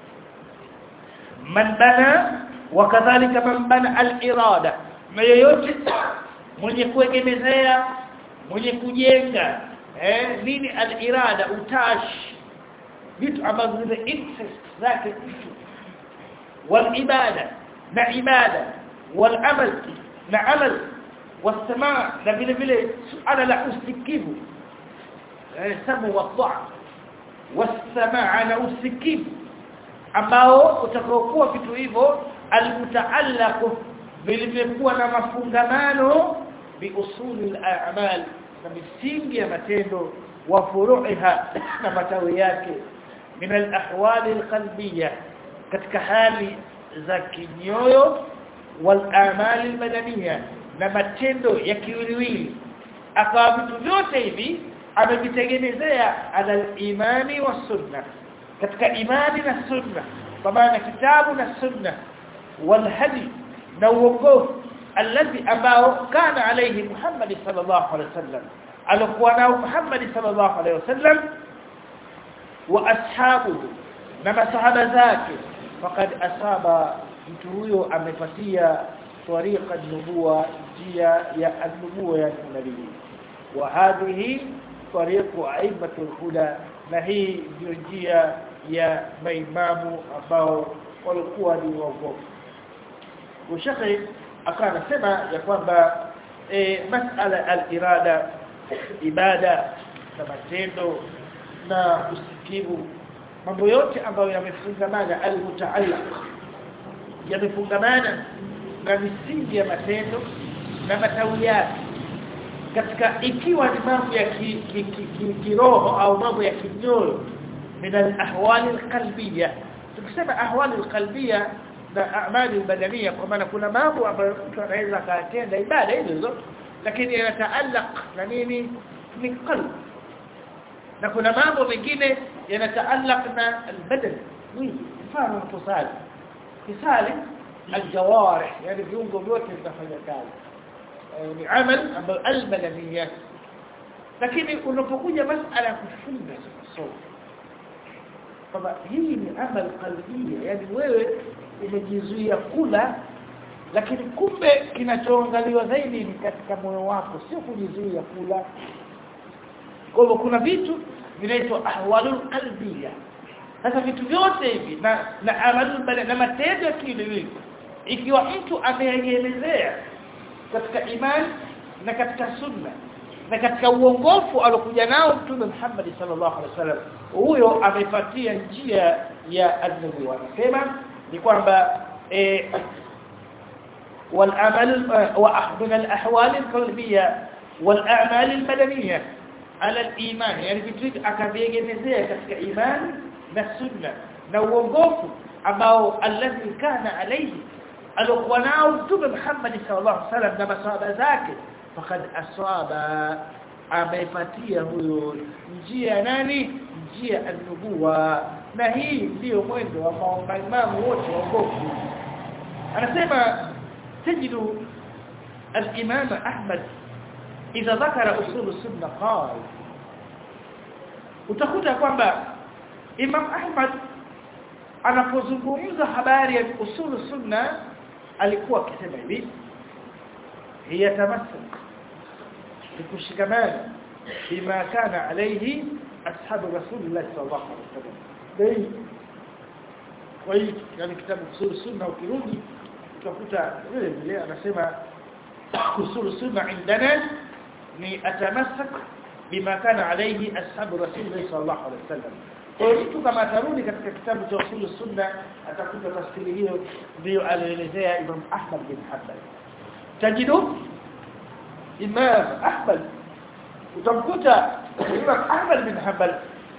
man bana wakadhalika man bana al-irada na yeyote mwenye kuegemezea mwenye kujenga eh nini al-irada utashi vitu ambavyo zile interest zake mtu wal ibada na ibada والعمل na amal wasamaa na vile vile suala la usikivu eh samu wa taa wasamaa na usikivu ambao utakaokuwa vitu hivyo almutaallaqu vilivyokuwa na mafungamano bi usuli al-a'mal na misingi ya matendo wa furu'iha na matawi yake min al-ahwali al-qalbiyya katika hali za kinyoyo والآمال المدنية na matendo ya kiwiliwili akawa vitu vyote hivi amevitengenezea ala imani wa sunna katika imani na sunna kwa maana kitabu na sunna wal hadi na uongofu alladhi ambao kana alayhi Muhammad sallallahu alayhi wasallam alikuwa nao Muhammad sallallahu alayhi wasallam wa ashabuhu na masahaba zake faqad asaba mtu huyo amepatia tariqa nubuwa njia ya nubuwa ya nabii wa hadhihi tariqu aibatul huda na hii ndio njia ya maimamu ambao walikuwa ni waongofu ushekhi akawa anasema ya kwamba e, masala al-irada ibada na matendo na usikivu mambo yote ambayo yamefungamana al-mutaallaq yamefungamana na misingi ya matendo na matawi yake katika ikiwa ni mambo ya kiroho ki, ki, ki, ki au mambo ya kinyoyo min al-ahwal al-qalbiyya tukisema ahwal al-qalbiyya na amali badania kwa maana kuna mambo ambayo mtu anaweza akatenda ibada hizo lakini yanataallaq na nini ni qalb na kuna mambo mengine yanataallaq na al-badan mwili mfano mtusali kisali الجوارح يعني viungo vyote vinafanya kazi ni amal ambayo albadaniyat lakini unapokuja masala ya kufunga somo kwamba hii ni amal qalbia yani wewe umejizuia kula lakini kumbe kinachoangaliwa zaidi ni katika moyo wako sio kujizuia kula kwa hivyo kuna vitu vinaitwa ahwalul qalbiyya sasa vitu vyote hivi na na amalul na matendo ya kiwiliwili ikiwa mtu ameelezea katika imani na katika sunna na katika uongofu alokuja nao mtume Muhammad sallallahu alaihi wasallam huyo amefuatia njia ya an-nubuwa anasema ni kwamba eh, والعمل ومن الأحوال القلبية والأعمال المدنية على الإيمان يعني vitu akaviegemezea katika imani na sunna na uongofu ambao alladhi kana alayhi alikuwa nao mtume Muhammad sallallahu alaihi wasallam na masahaba zake faqad asaba amepatia huyo njia nani njia an-nubuwa na hii ndiyo mwendo wa maimamu wote waongofu anasema تجد الإمام أحمد إذا ذكر أصول السنة قال utakuta kwamba Imam Ahmad anapozungumza habari ya usulu sunna alikuwa akisema hivi hiya tamassuk bikushikamana bima kana alayhi ashabu rasulillah sallallahu alaihi wasallam dai kwa hiyo yani kitabu usulu sunna ukirudi utakuta vile vile anasema usulu sunna indana ni atamassak bima kana alayhi ashabu rasulillah sallallahu alaihi wasallam kwa hiyo mtu kama atarudi katika kitabu cha usulu sunna atakuta tafsiri hiyo ndio alielezea Imam Ahmad bin Hanbal tajidu Imam Ahmad utamkuta Imam Ahmad bin Hanbal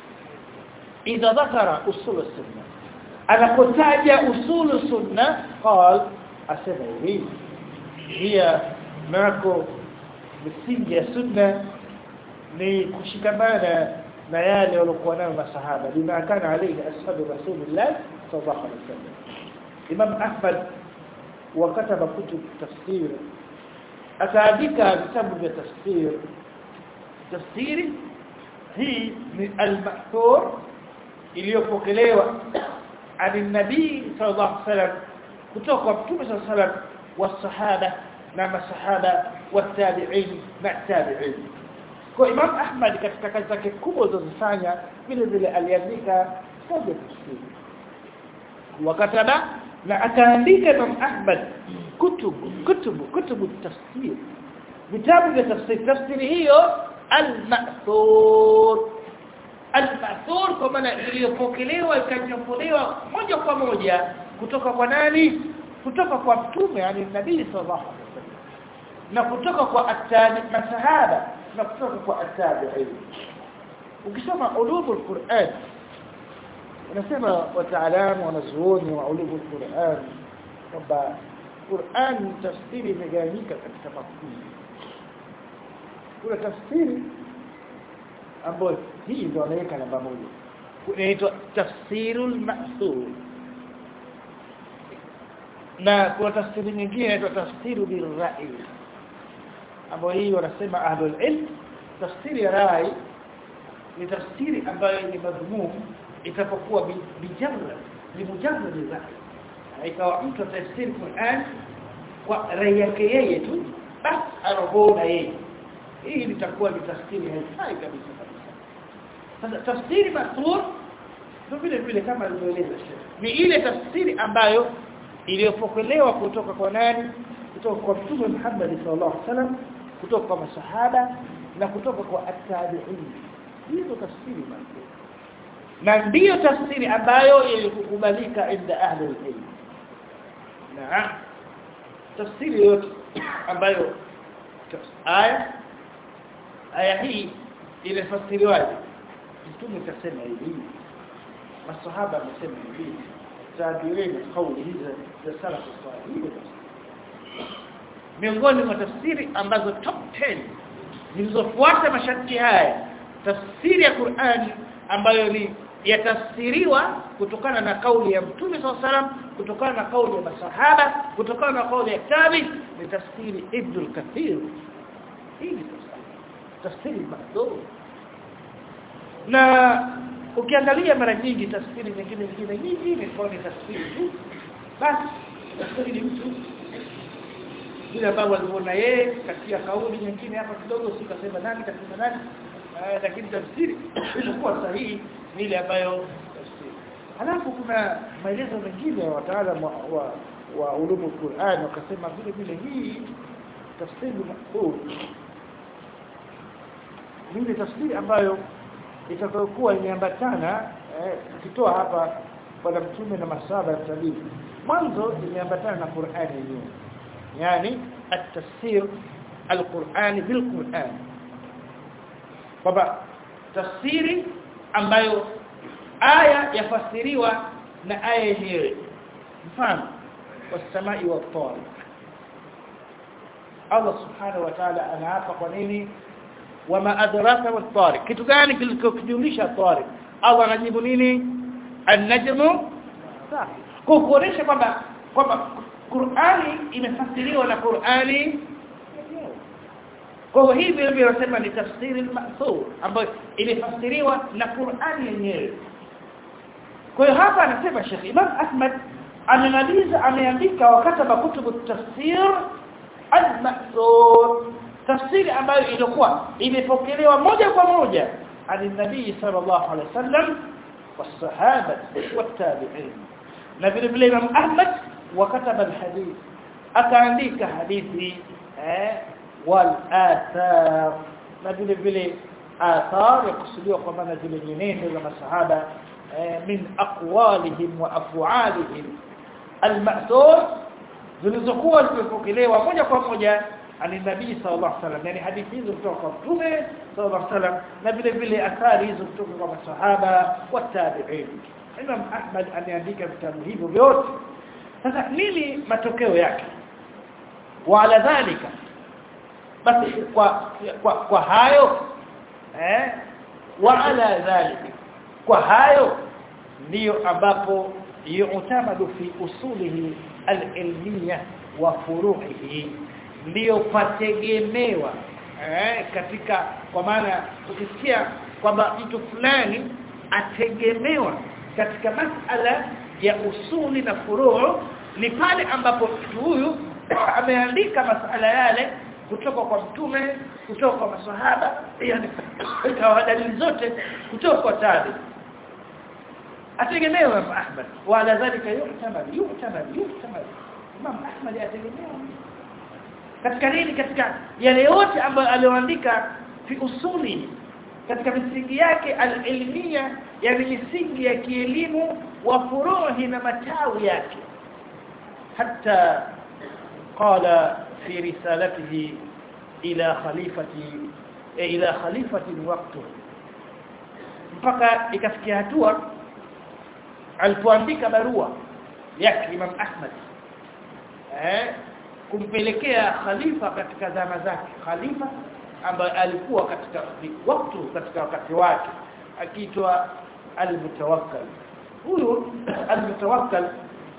idha dhakara usul sunna anapotaja usulu sunna قال asema hivi hiya nako misingi ya sunna ni kushikamana na yale waliokuwa nayo masahaba bima kana alayhi ashabu rasulillah sallallahu alaihi wasallam imam ahmad wakataba kutub tafsir akaandika vitabu vya tafsir tafsiri hii ni al-mahthur iliyopokelewa ani nabii sallallahu alaihi wasallam kutoka kwa mtume sallallahu alaihi wasallam wasahaba na masahaba watabi'in na tabi'in kwa Imam Ahmad katika kazi zake kubwa zilizofanya vile vile aliandika kitabu tafsiri wakataba na akaandika Imam Ahmad kutubu kutubu kutubu tafsir vitabu vya tafsiri tafsiri hiyo al-ma'thur al-ma'thur kwa maana iliyopokelewa ikanyambuliwa moja kwa moja kutoka kwa nani kutoka kwa mtume yani nabii sallallahu alaihi wasallam na kutoka kwa atabi masahaba na kutoka kwa atabi'in ukisoma ulumul Qur'an unasema wataalamu wanazuoni wa ulumul Qur'an kwamba Qur'an tafsiri imegawanyika katika makundi kuna tafsiri ambayo hii ndio wanaweka namba moja inaitwa tafsirul ma'thur na kuna tafsiri nyingine inaitwa tafsiru birra'i ambayo hii wanasema ahlul ilm tafsiri ya rai ni tafsiri ambayo ni madhumum itapokuwa bijarra ni mujarrad rai ikawa mtu atafsiri Qur'an kwa rai yake yeye tu basi anaona yeye hii litakuwa ni tafsiri haifai kabisa kabisa sasa tafsiri mathur ndio vile vile kama alivyoeleza ni ile tafsiri ambayo iliyopokelewa kutoka kwa nani kutoka kwa mtume Muhammad sallallahu alaihi wasallam kutoka kwa masahaba na kutoka kwa at-tabi'in hizo tafsiri mathur na ndiyo tafsiri ambayo ilikukubalika inda ahli al-ilm na tafsiri yote ambayo aya aya hii ilifasiriwaje mtume kasema hivi masahaba wamesema hivi tabirini kauli hizi za salaf salih miongoni mwa tafsiri ambazo top 10 zilizofuata masharti haya tafsiri ya Qur'ani ambayo ni yatafsiriwa kutokana na kauli ya Mtume SAW salam kutokana na kauli ya masahaba kutokana na kauli ya tabi ni tafsiri Ibn al-Kathir hii ni tafsiri mahdhur na ukiangalia mara nyingi tafsiri nyingine nyingine nyingi ni kwa ni tafsiri tu basi tafsiri ni mtu vile ambavyo aliona yeye katika kauli nyingine hapa kidogo sikasema nani kasema nani lakini tafsiri ilikuwa sahihi ni ile ambayo tafsiri halafu kuna maelezo mengine ya wataalamu wa, wa, wa ulumu Qur'an wakasema vile vile hii tafsiri mahfudh ni ile tafsiri ambayo itakayokuwa imeambatana ukitoa hapa bwana mtume na masaba ya tabibi mwanzo imeambatana na Qur'ani yenyewe yani at-tafsir al-Qur'ani bil-Qur'an kwamba tafsiri ambayo aya yafasiriwa na aya yenyewe mfano wasamai wa tariq Allah subhanahu wa ta'ala anaapa kwa nini wama adraka wa tariq kitu gani kilichokujulisha tariq Allah anajibu nini an-najmu kwa kuonesha kwamba kwamba Qur'ani imefasiriwa na Qur'ani kwa hiyo vile vile wanasema ni tafsiri al-ma'thur ambayo imefasiriwa na Qur'ani yenyewe kwa hiyo hapa anasema Sheikh Imam Ahmad amemaliza ameandika wakataba kutubu tafsir al-ma'thur tafsiri ambayo ilikuwa imepokelewa moja kwa moja ani nabii sallallahu alaihi wasallam والصحابه والتابعين na vile vile Imam Ahmad wakataba alhadith akaandika hadithi eh wal athar na vile vile athar yakusudiwa kwa maana zile nyenendo za masahaba eh, min aqwalihim wa af'alihim al-ma'thur zilizokuwa zimepokelewa moja kwa moja ani nabii sallallahu alaihi wasallam yani hadithi hizo kutoka kwa mtume sallallahu alaihi wasallam na vile vile athari hizo kutoka kwa masahaba wa tabi'in Imam Ahmad ameandika vitabu hivyo vyote sasa nini matokeo yake wala dhalika basi kwa kwa, kwa hayo eh wala dhalika kwa hayo ndiyo ambapo yu'tamadu fi usulihi al-ilmiyya wa furu'ihi ndiyo pategemewa eh, katika kwa maana ukisikia kwamba mtu fulani ategemewa katika masala ya usuli na furuu ni pale ambapo mtu huyu ameandika masala yale kutoka kwa mtume kutoka kwa maswahaba yani kwa dalili zote kutoka kwa tabi ategemewa Imam Ahmad wala dhalika yu'tamad yu'tamad yu'tamad Imam Ahmad ategemewa katika nini katika yale yote ambayo alioandika fi usuli katika misingi yake al-ilmiya yani misingi ya kielimu wa furuhi na matawi yake hata qala fi risalatihi ila khalifati ila khalifati waqtu mpaka ikafikia hatua alipoandika barua yake Imam Ahmad eh kumpelekea khalifa katika zama zake khalifa ambaye alikuwa katika wakati katika wakati wake akiitwa al-mutawakkal huyu al-mutawakkal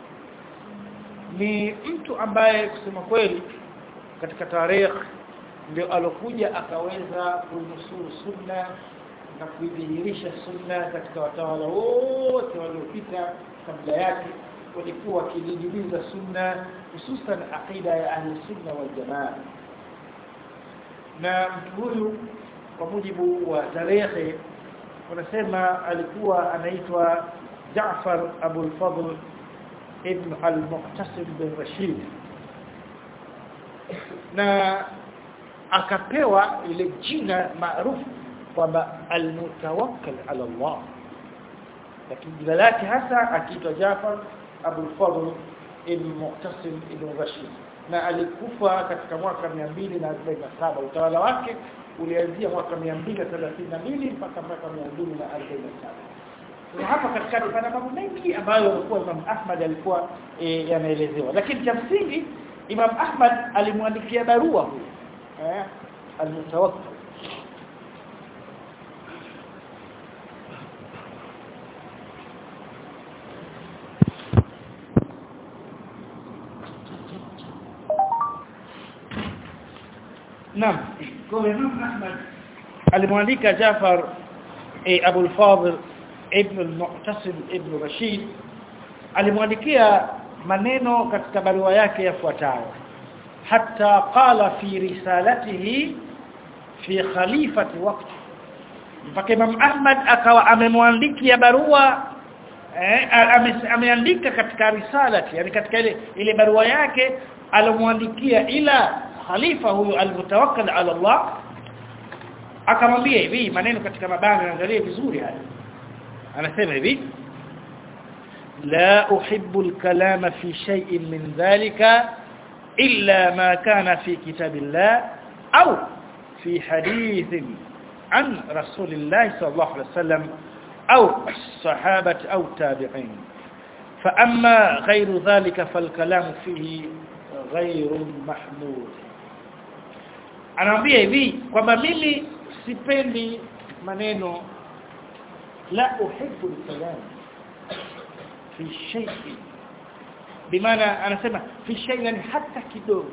ni mtu ambaye kusema kweli katika tarehe ndio alokuja akaweza kunusuru sunna na kuidhihirisha sunna katika watawala wote waliopita kabla yake walikuwa wakididimiza sunna hususan aqida ya ahli sunna wal jamaa na mtu huyu kwa mujibu wa tarehe wanasema alikuwa anaitwa Jaafar Abu al-Fadl ibn al-Muqtasim bin Rashid na akapewa ile jina maarufu kwamba al-mutawakkal ala Allah lakini jina lake hasa akiitwa Jaafar Abu al-Fadl ibn Muqtasim ibn Rashid na alikufa katika mwaka 247 utawala wake ulianzia mwaka 232 mpaka mwaka 247 na hapa katikati pana mambo mengi ambayo yalikuwa Imam Ahmad alikuwa e, yanaelezewa lakini cha msingi Imam Ahmad alimwandikia barua huyu eh al-mutawakkil Naam. Kwa Imam Ahmad alimwandika Jafar e, Abu al-Fadil ibn al-Mu'tasim ibn Rashid alimwandikia maneno katika barua yake yafuatayo hatta qala fi risalatihi fi khalifati waqti mpaka Imam Ahmad akawa amemwandikia barua eh, ameandika katika risalati yani katika ile ile barua yake alomwandikia ila khalifa huyu almutawakkal ala Allah akamwambia hivi maneno katika mabano angalie vizuri haya anasema hivi لا أحب الكلام في شيء من ذلك إلا ما كان في كتاب الله أو في حديث عن رسول الله صلى الله عليه وسلم أو الصحابة أو التابعين فأما غير ذلك فالكلام فيه غير محمود anaambia hivi kwamba mimi sipendi maneno la uhibbu al-kalam fi shay'in bimaana anasema fi shay'in hata kidogo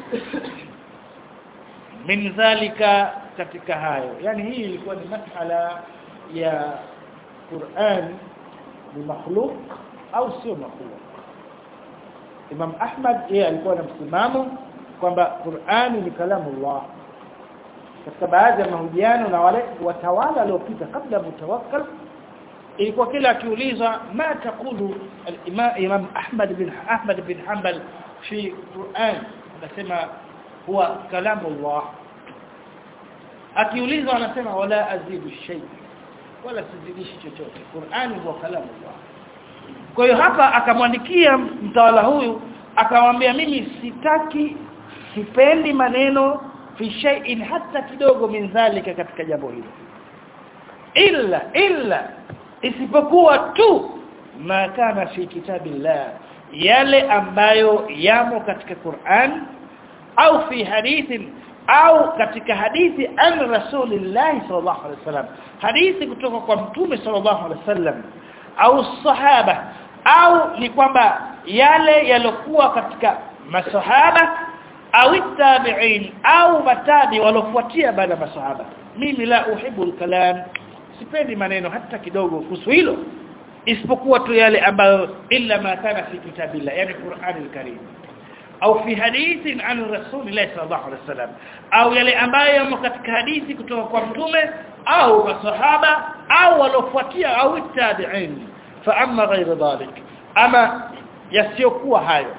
min dhalika katika hayo yani hii ilikuwa ni masala ya Qur'an ni makhluq au sio makhluq Imam Ahmad yeye alikuwa na msimamo kwamba Qur'ani ni kalamu Allah katika baadhi ya mahojiano na wale watawala waliopita kabla mutawakkal ilikuwa kila akiulizwa ma taqulu al-imam Imam Ahmad bin Ahmad bin Hanbal fi Qur'an anasema huwa kalamu Allah akiulizwa anasema wala azidu shay wala sizidishi chochote Qur'ani huwa kalamu Allah kwa hiyo hapa akamwandikia mtawala huyu akamwambia mimi sitaki sipendi maneno fi shay'in hata kidogo min dhalika katika jambo hilo illa illa isipokuwa tu ma kana fi kitabillah yale ambayo yamo katika Qur'an au fi hadithin au katika hadithi an rasulillah sallallahu alaihi wasallam hadithi kutoka kwa mtume sallallahu alaihi wasallam au sahaba au ni kwamba yale yalokuwa katika masahaba au tabi'in au matabi walofuatia baada ya masahaba mimi la uhibu al-kalam sipendi maneno hata kidogo kuhusu hilo isipokuwa tu yale ambayo illa ma kana fi kitabillah yani Qur'an al-Karim au fi hadithin an rasulillah sallallahu alaihi wasallam au yale ambayo yamo katika hadithi kutoka kwa mtume au masahaba au walofuatia au tabi'in fa amma ghayr dhalik ama yasiyokuwa hayo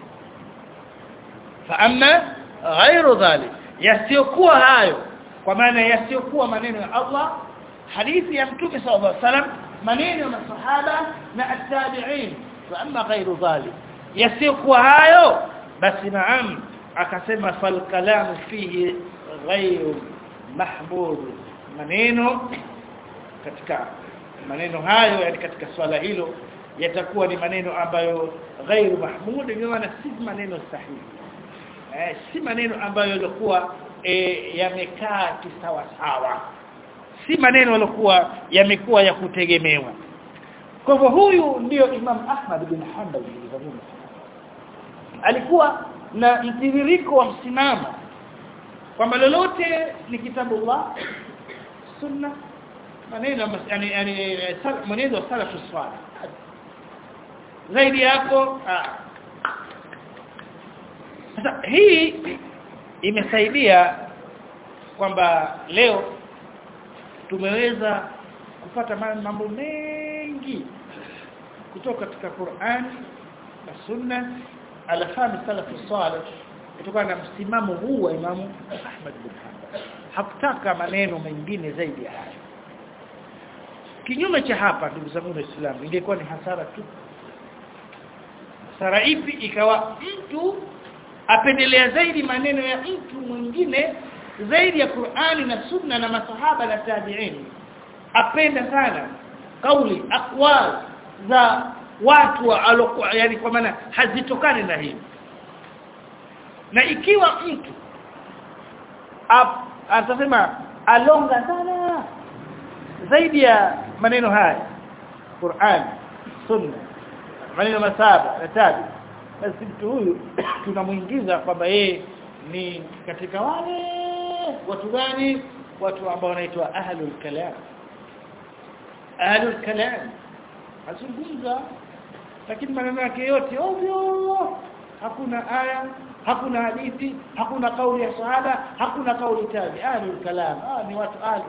fa amma ghayr dhalik yasiyokuwa hayo kwa maana yasiyokuwa maneno ya Allah hadithi ya mtume sallallahu alaihi wasallam maneno ya masahaba na at-tabi'in fa amma ghayr dhalik yasiyokuwa hayo basi naam akasema fal kalam fihi ghayr mahmud maneno katika maneno hayo yani katika swala hilo yatakuwa ni maneno ambayo ghairu mahmud ni maana si maneno sahihi eh, si maneno ambayo yalikuwa eh, yamekaa kisawa sawa si maneno yalikuwa yamekuwa ya kutegemewa kwa hivyo huyu ndio Imam Ahmad bin Hanbal alikuwa na mtiririko wa msimamo kwamba lolote ni kitabu Allah sunna maneno yani yani maneno ya salafu swala zaidi hapo sasa hii imesaidia kwamba leo tumeweza kupata mambo mengi kutoka katika Qur'an na Sunna alafahmi salafu salih kutokana na msimamo huu wa Imamu Ahmad bin Hanbal hakutaka maneno mengine zaidi ya hayo kinyume cha hapa ndugu zangu waislamu ingekuwa ni hasara tu hasara ipi ikawa mtu apendelea zaidi maneno ya mtu mwingine zaidi ya Qur'ani na Sunna na masahaba na tabi'in apenda sana kauli aqwal za watu alokuwa yani kwa maana hazitokani na hii na ikiwa mtu atasema alonga sana zaidi ya maneno haya Qur'an Sunna maneno masaba na tabi basi mtu huyu tunamuingiza kwamba yeye ni katika wale watu gani watu ambao wanaitwa ahlul kalam ahlul kalam azungumza lakini maneno yake yote ovyo hakuna aya hakuna hadithi hakuna kauli ya sahaba hakuna kauli tabi ahlul kalam ah ni watu ahli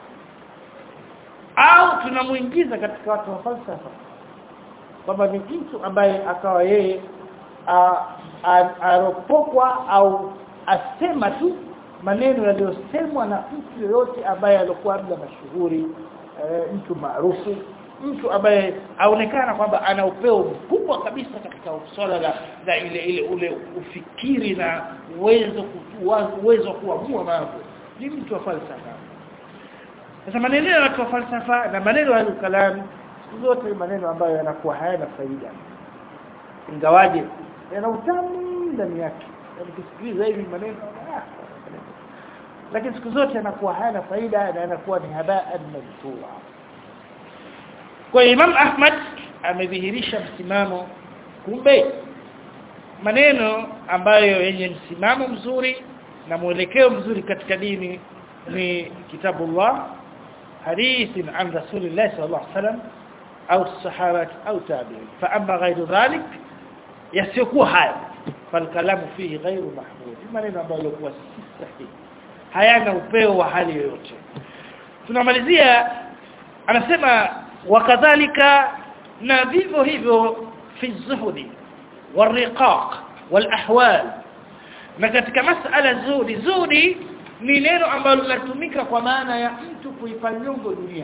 au tunamuingiza katika watu wa falsafa kwamba ni mtu ambaye akawa yeye aropokwa au asema tu maneno yaliyosemwa na mtu yoyote ambaye alikuwa labda mashuhuri e, mtu maarufu mtu ambaye aonekana kwamba ana upeo mkubwa kabisa katika swala la, la ile ile ule ufikiri na uwezo uwezo kuamua mambo ni mtu wa falsafa sasa maneno ya watu wa falsafa na maneno ya kalam zote maneno ambayo yanakuwa hayana faida ingawaje yana utamu ndani yake ukisikiliza hivi maneno lakini siku zote yanakuwa hayana faida na yanakuwa ni habaan madhura kwa Imam Ahmad amedhihirisha msimamo kumbe maneno ambayo yenye msimamo mzuri na mwelekeo mzuri katika dini ni kitabullah hadithi an rasulillah sallallahu alaihi wasallam au sahaba au tabi'in fa amma ghayru dhalik yasiyokuwa haya falkalamu fihi ghayru mahmud maneno ambayo yalikuwa si sahihi hayana upeo wa hali yoyote tunamalizia anasema wakadhalika na vivyo hivyo fi zuhudi wariqaq walahwal na katika masala zudi zudi ni neno ambalo linatumika kwa maana ya mtu kuipa nyongo dunia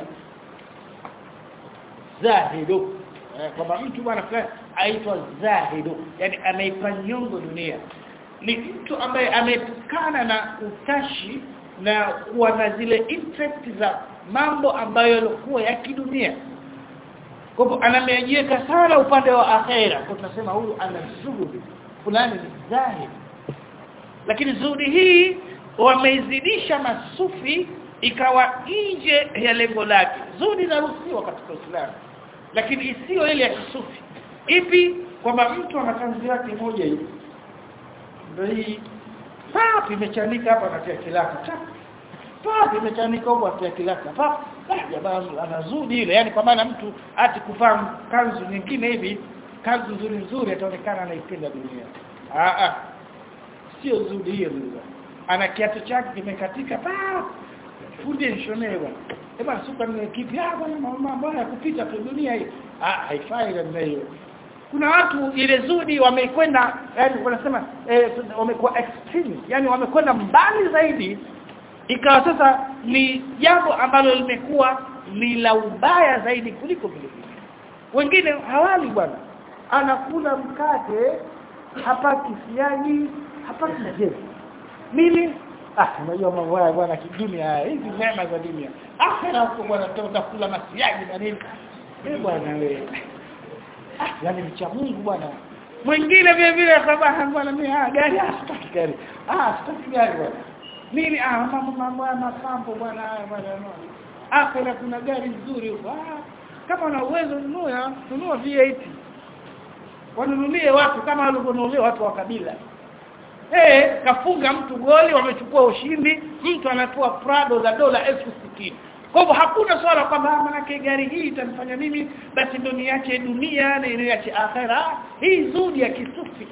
zahidu kwamba mtu bwana fulani aitwa zahidu yani ameipa nyongo dunia ni mtu ambaye ametokana na utashi na kuwa na zile interest za mambo ambayo yalikuwa ya kidunia kwa hivyo anamejiweka sana upande wa akhera kwa tunasema huyu ana zuhudi fulani ni zahid lakini zuhudi hii wameizidisha masufi ikawa nje ya lengo lake zuhudi inaruhusiwa katika Uislamu lakini isiyo ile ya kisufi ipi kwamba mtu ana kanzi yake moja hivi ndio hii papi imechanika hapa anatia kilaka papi imechanika huko anatia kilaka papi jamaa anazudi ile yani kwa maana mtu ati kuvaa kanzu nyingine hivi kanzu nzuri nzuri ataonekana anaipenda dunia ah ah sio zudi hiyo ndio ana kiatu chake kimekatika pa fundi nshonee bwana Eba suka ni kipi ah bwana mambo ya kupita tu dunia hii ah haifai namna hiyo kuna watu ile zudi wamekwenda yani wanasema eh, wamekuwa extreme yani wamekwenda mbali zaidi ikawa sasa ni jambo ambalo limekuwa ni la ubaya zaidi kuliko vile wengine hawali bwana anakula mkate hapati siagi hapati majezi mimi ah unajua mambo haya bwana kidunia hizi neema za dunia akhera huko bwana tutakula masiagi na nini eh bwana wewe ah yani mcha Mungu bwana mwingine vile vile sabaha bwana mimi ah gari ah sitaki gari ah sitaki gari bwana mimi ah mambo mambo ya masambo bwana haya bwana akhera kuna gari nzuri huko ah kama una uwezo nunua nunua V8 wanunulie watu kama walivyonunulia watu wa kabila eh kafunga mtu goli wamechukua ushindi mtu anapewa Prado za dola elfu sitini kwa hivyo hakuna swala kwamba manake gari hii itamfanya mimi basi ndio niache dunia na niache akhera hii zuri ya kisufi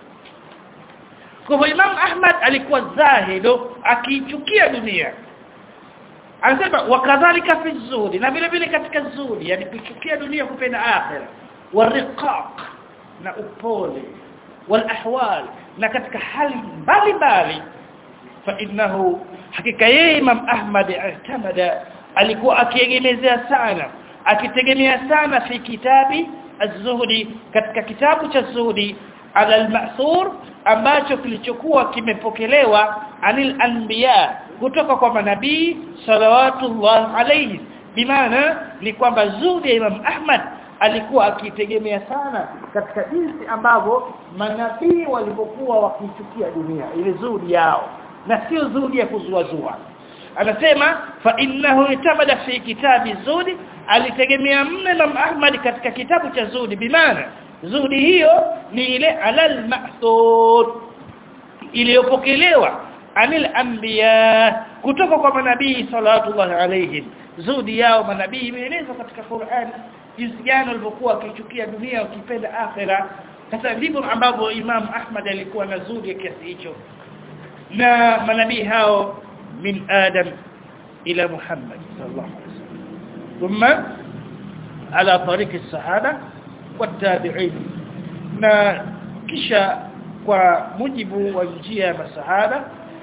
kwa hivyo Imam Ahmad alikuwa zahido akichukia dunia anasema wakadhalika fi zuri na vile vile katika zuri yani kuchukia dunia kupenda akhera wariqaq na upole walahwal na katika hali mbalimbali fa innahu hakika yeye Imam Ahmad i'tamada alikuwa akiegemezea sana akitegemea sana fi kitabi az-zuhdi katika kitabu cha zuhdi ala al-ma'thur ambacho kilichokuwa kimepokelewa anil anbiya kutoka kwa manabii salawatullah alayhi bimaana ni kwamba zuhdi ya Imam Ahmad alikuwa akitegemea sana katika jinsi ambavyo manabii walipokuwa wakichukia dunia ile zuhdi yao na sio zuhdi ya kuzuazua anasema fa innahu itamada fi kitabi zudi alitegemea mno Imam Ahmad katika kitabu cha zudi bimaana zudi hiyo ni ile alal ma'thur iliyopokelewa anil anbiya kutoka kwa manabii sallallahu alayhim zudi yao manabii imeelezwa katika Qur'an jinsi gani walivyokuwa wakichukia dunia wakipenda akhera sasa ndivyo ambavyo Imam Ahmad alikuwa na zudi ya kiasi hicho na manabii hao من آدم إلى محمد صلى الله عليه وسلم ثم على طريق الصحابة والتابعين na kisha kwa mujibu wa njia ya masahaba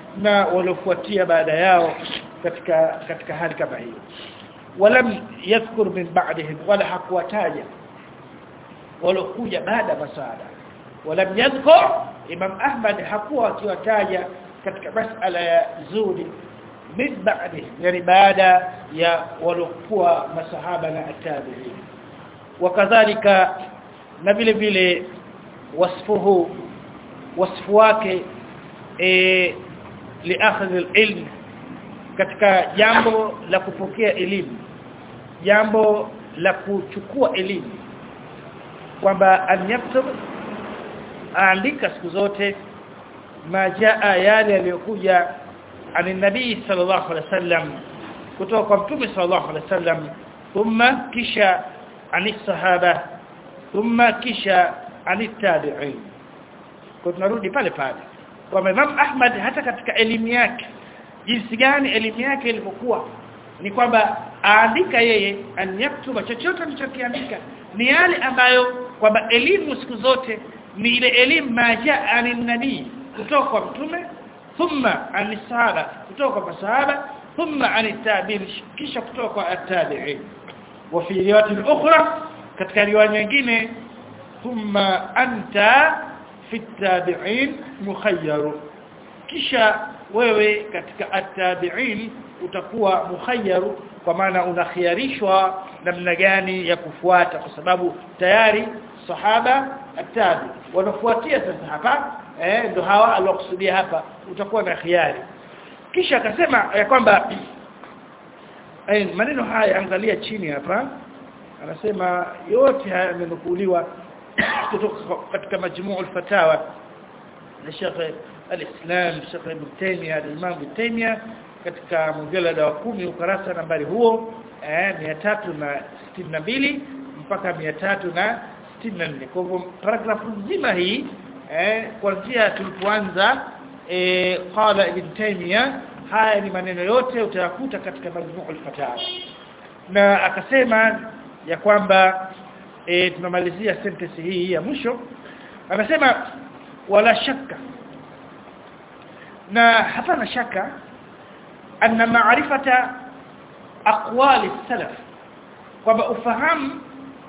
na waliofuatia baada yao katika katika hali kama hiyo walam yadhkur min ba'dihim wala hakuwataja waliokuja baada masada walam yadhkur imam ahmad hakuwa akiwataja katika masala ya zuri min ba'dihim yani baada ya waliokuwa masahaba na atabi'in wakadhalika na vile vile wasfuhu wasfu wake eh liakhadh alilm katika jambo la kupokea elimu jambo la kuchukua elimu kwamba anyaktub aandika siku zote majaa yale yaliyokuja ani nabii sallallahu alaihi wasallam kutoka kwa mtume sallallahu alaihi wasallam thumma kisha ani sahaba thumma kisha ani tabi'in kwa tunarudi pale pale kwa Imam Ahmad hata katika elimu yake jinsi gani elimu yake ilivyokuwa ni kwamba aandika yeye anyaktuba chochote alichokiandika ni yale ambayo kwamba elimu siku zote ni ile elimu maja anin kutoka kwa mtume thumma anisahaba kutoka kwa sahaba thumma anitabi'in kisha kutoka kwa at-tabi'in wa fi riwayat ukhra katika riwaya nyingine thumma anta fi at-tabi'in mukhayyar kisha wewe katika at-tabi'in utakuwa mukhayyaru kwa maana unakhiarishwa namna gani ya kufuata kwa sababu tayari sahaba atabi wanafuatia sasa hapa eh ndo hawa alokusudia hapa utakuwa na khiari kisha akasema ya kwamba eh maneno haya angalia chini hapa anasema yote haya yamenukuliwa kutoka katika majmuu al-fatawa na Sheikh al-Islam Sheikh Ibn Taymiyyah al-Imam Ibn Taymiyyah katika mjalada wa kumi ukarasa nambari huo eh 362 mpaka 364 kwa hivyo paragrafu nzima hii eh kuanzia tulipoanza eh qala ibn Taymiyyah haya ni maneno yote utayakuta katika majmuu al-fatawa na akasema ya kwamba e, tunamalizia sentence hii ya mwisho anasema wala shaka na hapana shaka anna ma'rifata aqwali salaf kwamba ufahamu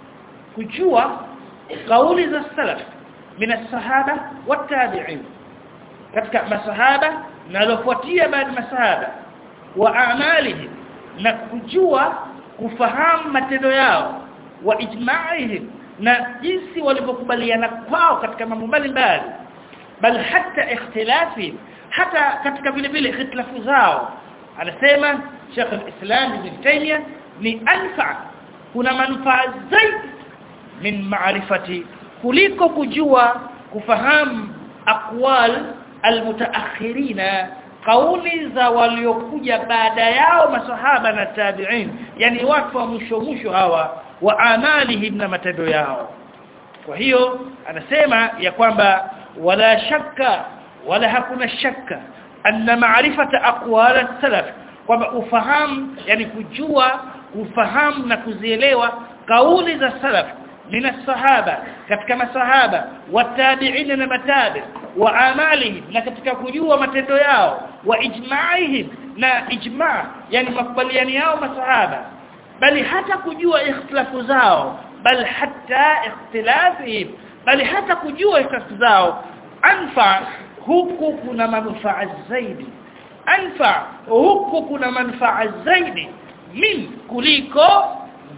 kujua kauli za salaf min as-sahaba wat-tabi'in katika masahaba na walofuatia baada masahaba wa a'malihim na kujua kufahamu matendo yao wa ijma'ihim na jinsi walivyokubaliana kwao katika mambo mbalimbali bal hata ikhtilafi hata katika vile vile ikhtilafu zao anasema Sheikh al-Islam Ibn Taymiyyah ni anfa kuna manufaa zaidi min maarifati kuliko kujua kufahamu aqwal almutaakhirina kauli za waliokuja baada yao masahaba na tabi'in yani watu wa mwisho mwisho hawa wa amalihim na matendo yao kwa hiyo anasema ya kwamba wala shakka wala hakuna shakka anna ma'rifata aqwal as-salaf kwamba ufahamu yani kujua kufahamu na kuzielewa kauli za salaf min as-sahaba katika masahaba watabi'in na matabi wa amalihim na katika kujua matendo yao wa ijma'ihim na ijma' yani makubaliani yao masahaba bali hata kujua ikhtilafu zao bal hata ikhtilafihim bali hata kujua ikhtilafu zao anfa huku kuna manufaa zaidi anfa huku kuna manufaa zaidi min kuliko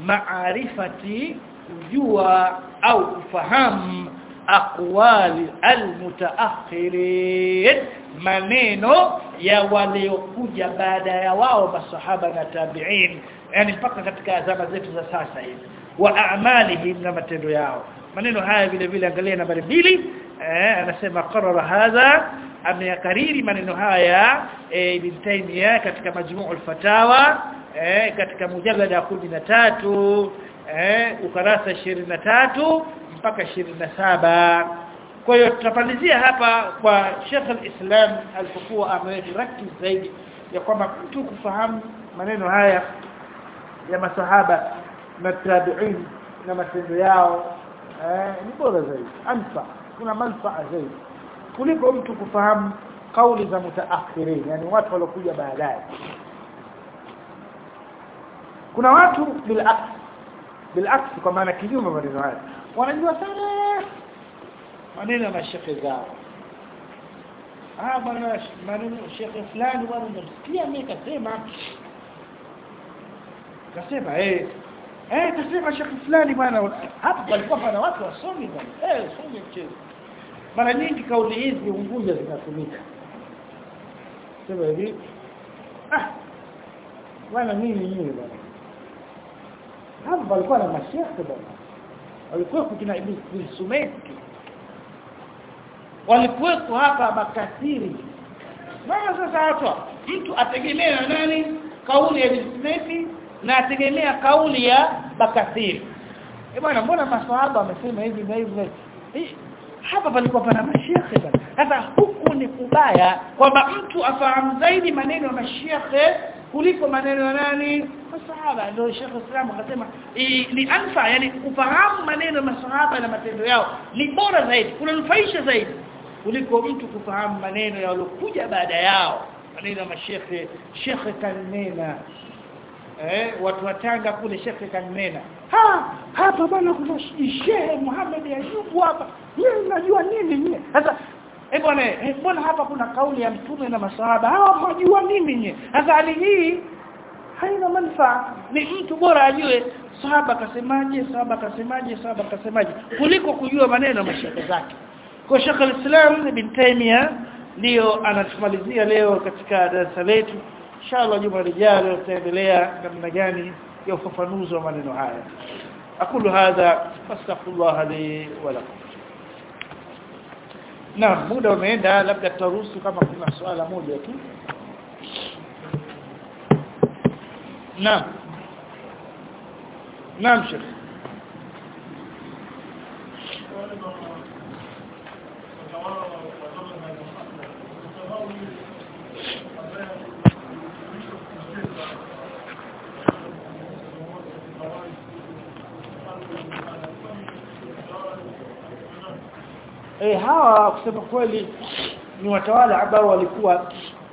maarifati kujua au kufahamu aqwali almutaakhirin maneno ya waliokuja baada ya wao masahaba na tabi'in yani mpaka katika zama zetu za sasa hivi wa a'malihim na matendo yao maneno haya vile vile angalia nambari mbili eh anasema qarara hadha ameyakariri maneno haya e, ibn Taymiyyah katika majmuu al-fatawa eh katika mujallada ya 13 eh ukarasa 23 mpaka 27 kwa hiyo tutapalizia hapa kwa Sheikh al-Islam alipokuwa amerekti zaidi ya kwamba mtu kufahamu maneno haya ya masahaba na tabi'in na matendo yao eh ni bora zaidi anfa kuna manufaa zaidi kuliko mtu kufahamu kauli za mutaakhirin yani watu waliokuja baadaye kuna watu bilaks bilaks kwa maana kinyume maneno haya wanajua sana maneno ya mashekhe zao ah bwana maneno shekhe fulani bwana nimesikia mimi kasema kasema eh eh kasema shekhe fulani bwana hapa palikuwa pana watu wasomi bwana eh somi mchezo mara nyingi kauli hizi unguja zinatumika sema hivi ah bwana mimi mimi bwana hapa palikuwa na mashekhe bwana walikuwa kina Ibn Sumeki walikuwepo hapa makasiri maana sasa hapa mtu ategemea na nani kauli ya Ibn na ategemea kauli ya Bakathiri eh bwana mbona maswahaba wamesema hivi na hivi hapa palikuwa pana mashekhe bwana sasa huku ni kubaya kwamba mtu afahamu zaidi maneno ya mashekhe kuliko maneno ya nani masahaba ndio Sheikh Islam akasema ni anfa yani kufahamu maneno ya masahaba na matendo yao ni bora zaidi kunanufaisha zaidi kuliko mtu kufahamu maneno ya waliokuja baada yao maneno ya mashekhe shekhe kanena eh watu watanga kule shekhe kanena ha hapa bwana kuna shehe Muhammad Ayubu hapa mimi najua nini mimi sasa eh bwana eh bwana hapa kuna kauli ya mtume na masahaba hawa hawajua nini nye sasa hali hii haina manufaa ni mtu bora ajue sahaba kasemaje sahaba kasemaje sahaba kasemaje kuliko kujua maneno ya mashehe zake kwa Sheikh al-Islam Ibn Taymiyyah ndio anatumalizia leo katika darasa letu inshallah juma lijalo tutaendelea namna gani ya ufafanuzi wa maneno haya aqulu hadha fastaghfirullah li wa lakum Naam muda umeenda labda tutaruhusu kama kuna swala moja tu Naam Naam Sheikh eh hawa kusema kweli ni watawala ambao walikuwa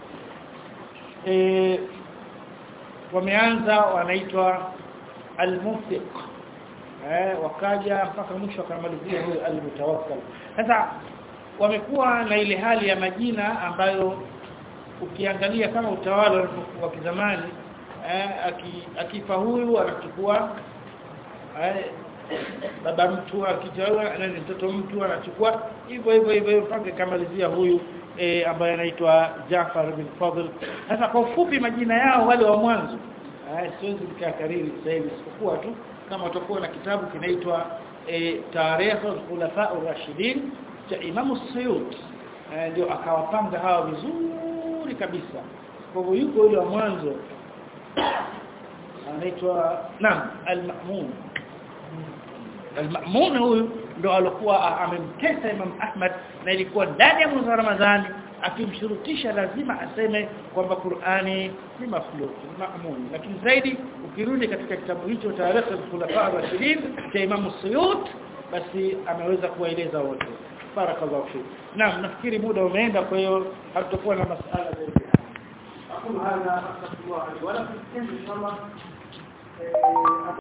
eh wameanza wanaitwa al-mufiq eh wakaja mpaka mwisho akamalizia huyo al-mutawakkal sasa wamekuwa na ile hali ya majina ambayo ukiangalia kama utawala wa kizamani eh akifa huyu anachukua eh baba mtu akitoa na mtoto mtu anachukua hivyo hivyo hivyo mpaka kamalizia huyu e, ambaye anaitwa Jafar bin Fadl sasa kwa ufupi majina yao wale wa mwanzo eh siwezi nikakariri sasa hivi isipokuwa tu kama utakuwa na kitabu kinaitwa e, Tarikh al-Khulafa ar-Rashidin cha Imam Suyuti eh, ndio akawapanga hawa vizuri kabisa kwa hivyo yuko yule wa mwanzo anaitwa Naam al-Ma'mun Al-Ma'mun huyu ndo alikuwa amemtesa Imam Ahmad na ilikuwa ndani ya mwezi wa Ramadhani akimshurutisha lazima aseme kwamba Qur'ani ni makhluq ma'mun lakini zaidi ukirudi katika kitabu hicho Tarikh al-Khulafa ar-Rashidin cha Imam Suyuti basi ameweza kuwaeleza wote barakallahu fik naam nafikiri muda umeenda kwa hiyo hatutakuwa na masala zaidi aqulu hadha astaghfirullah wa lakum inshallah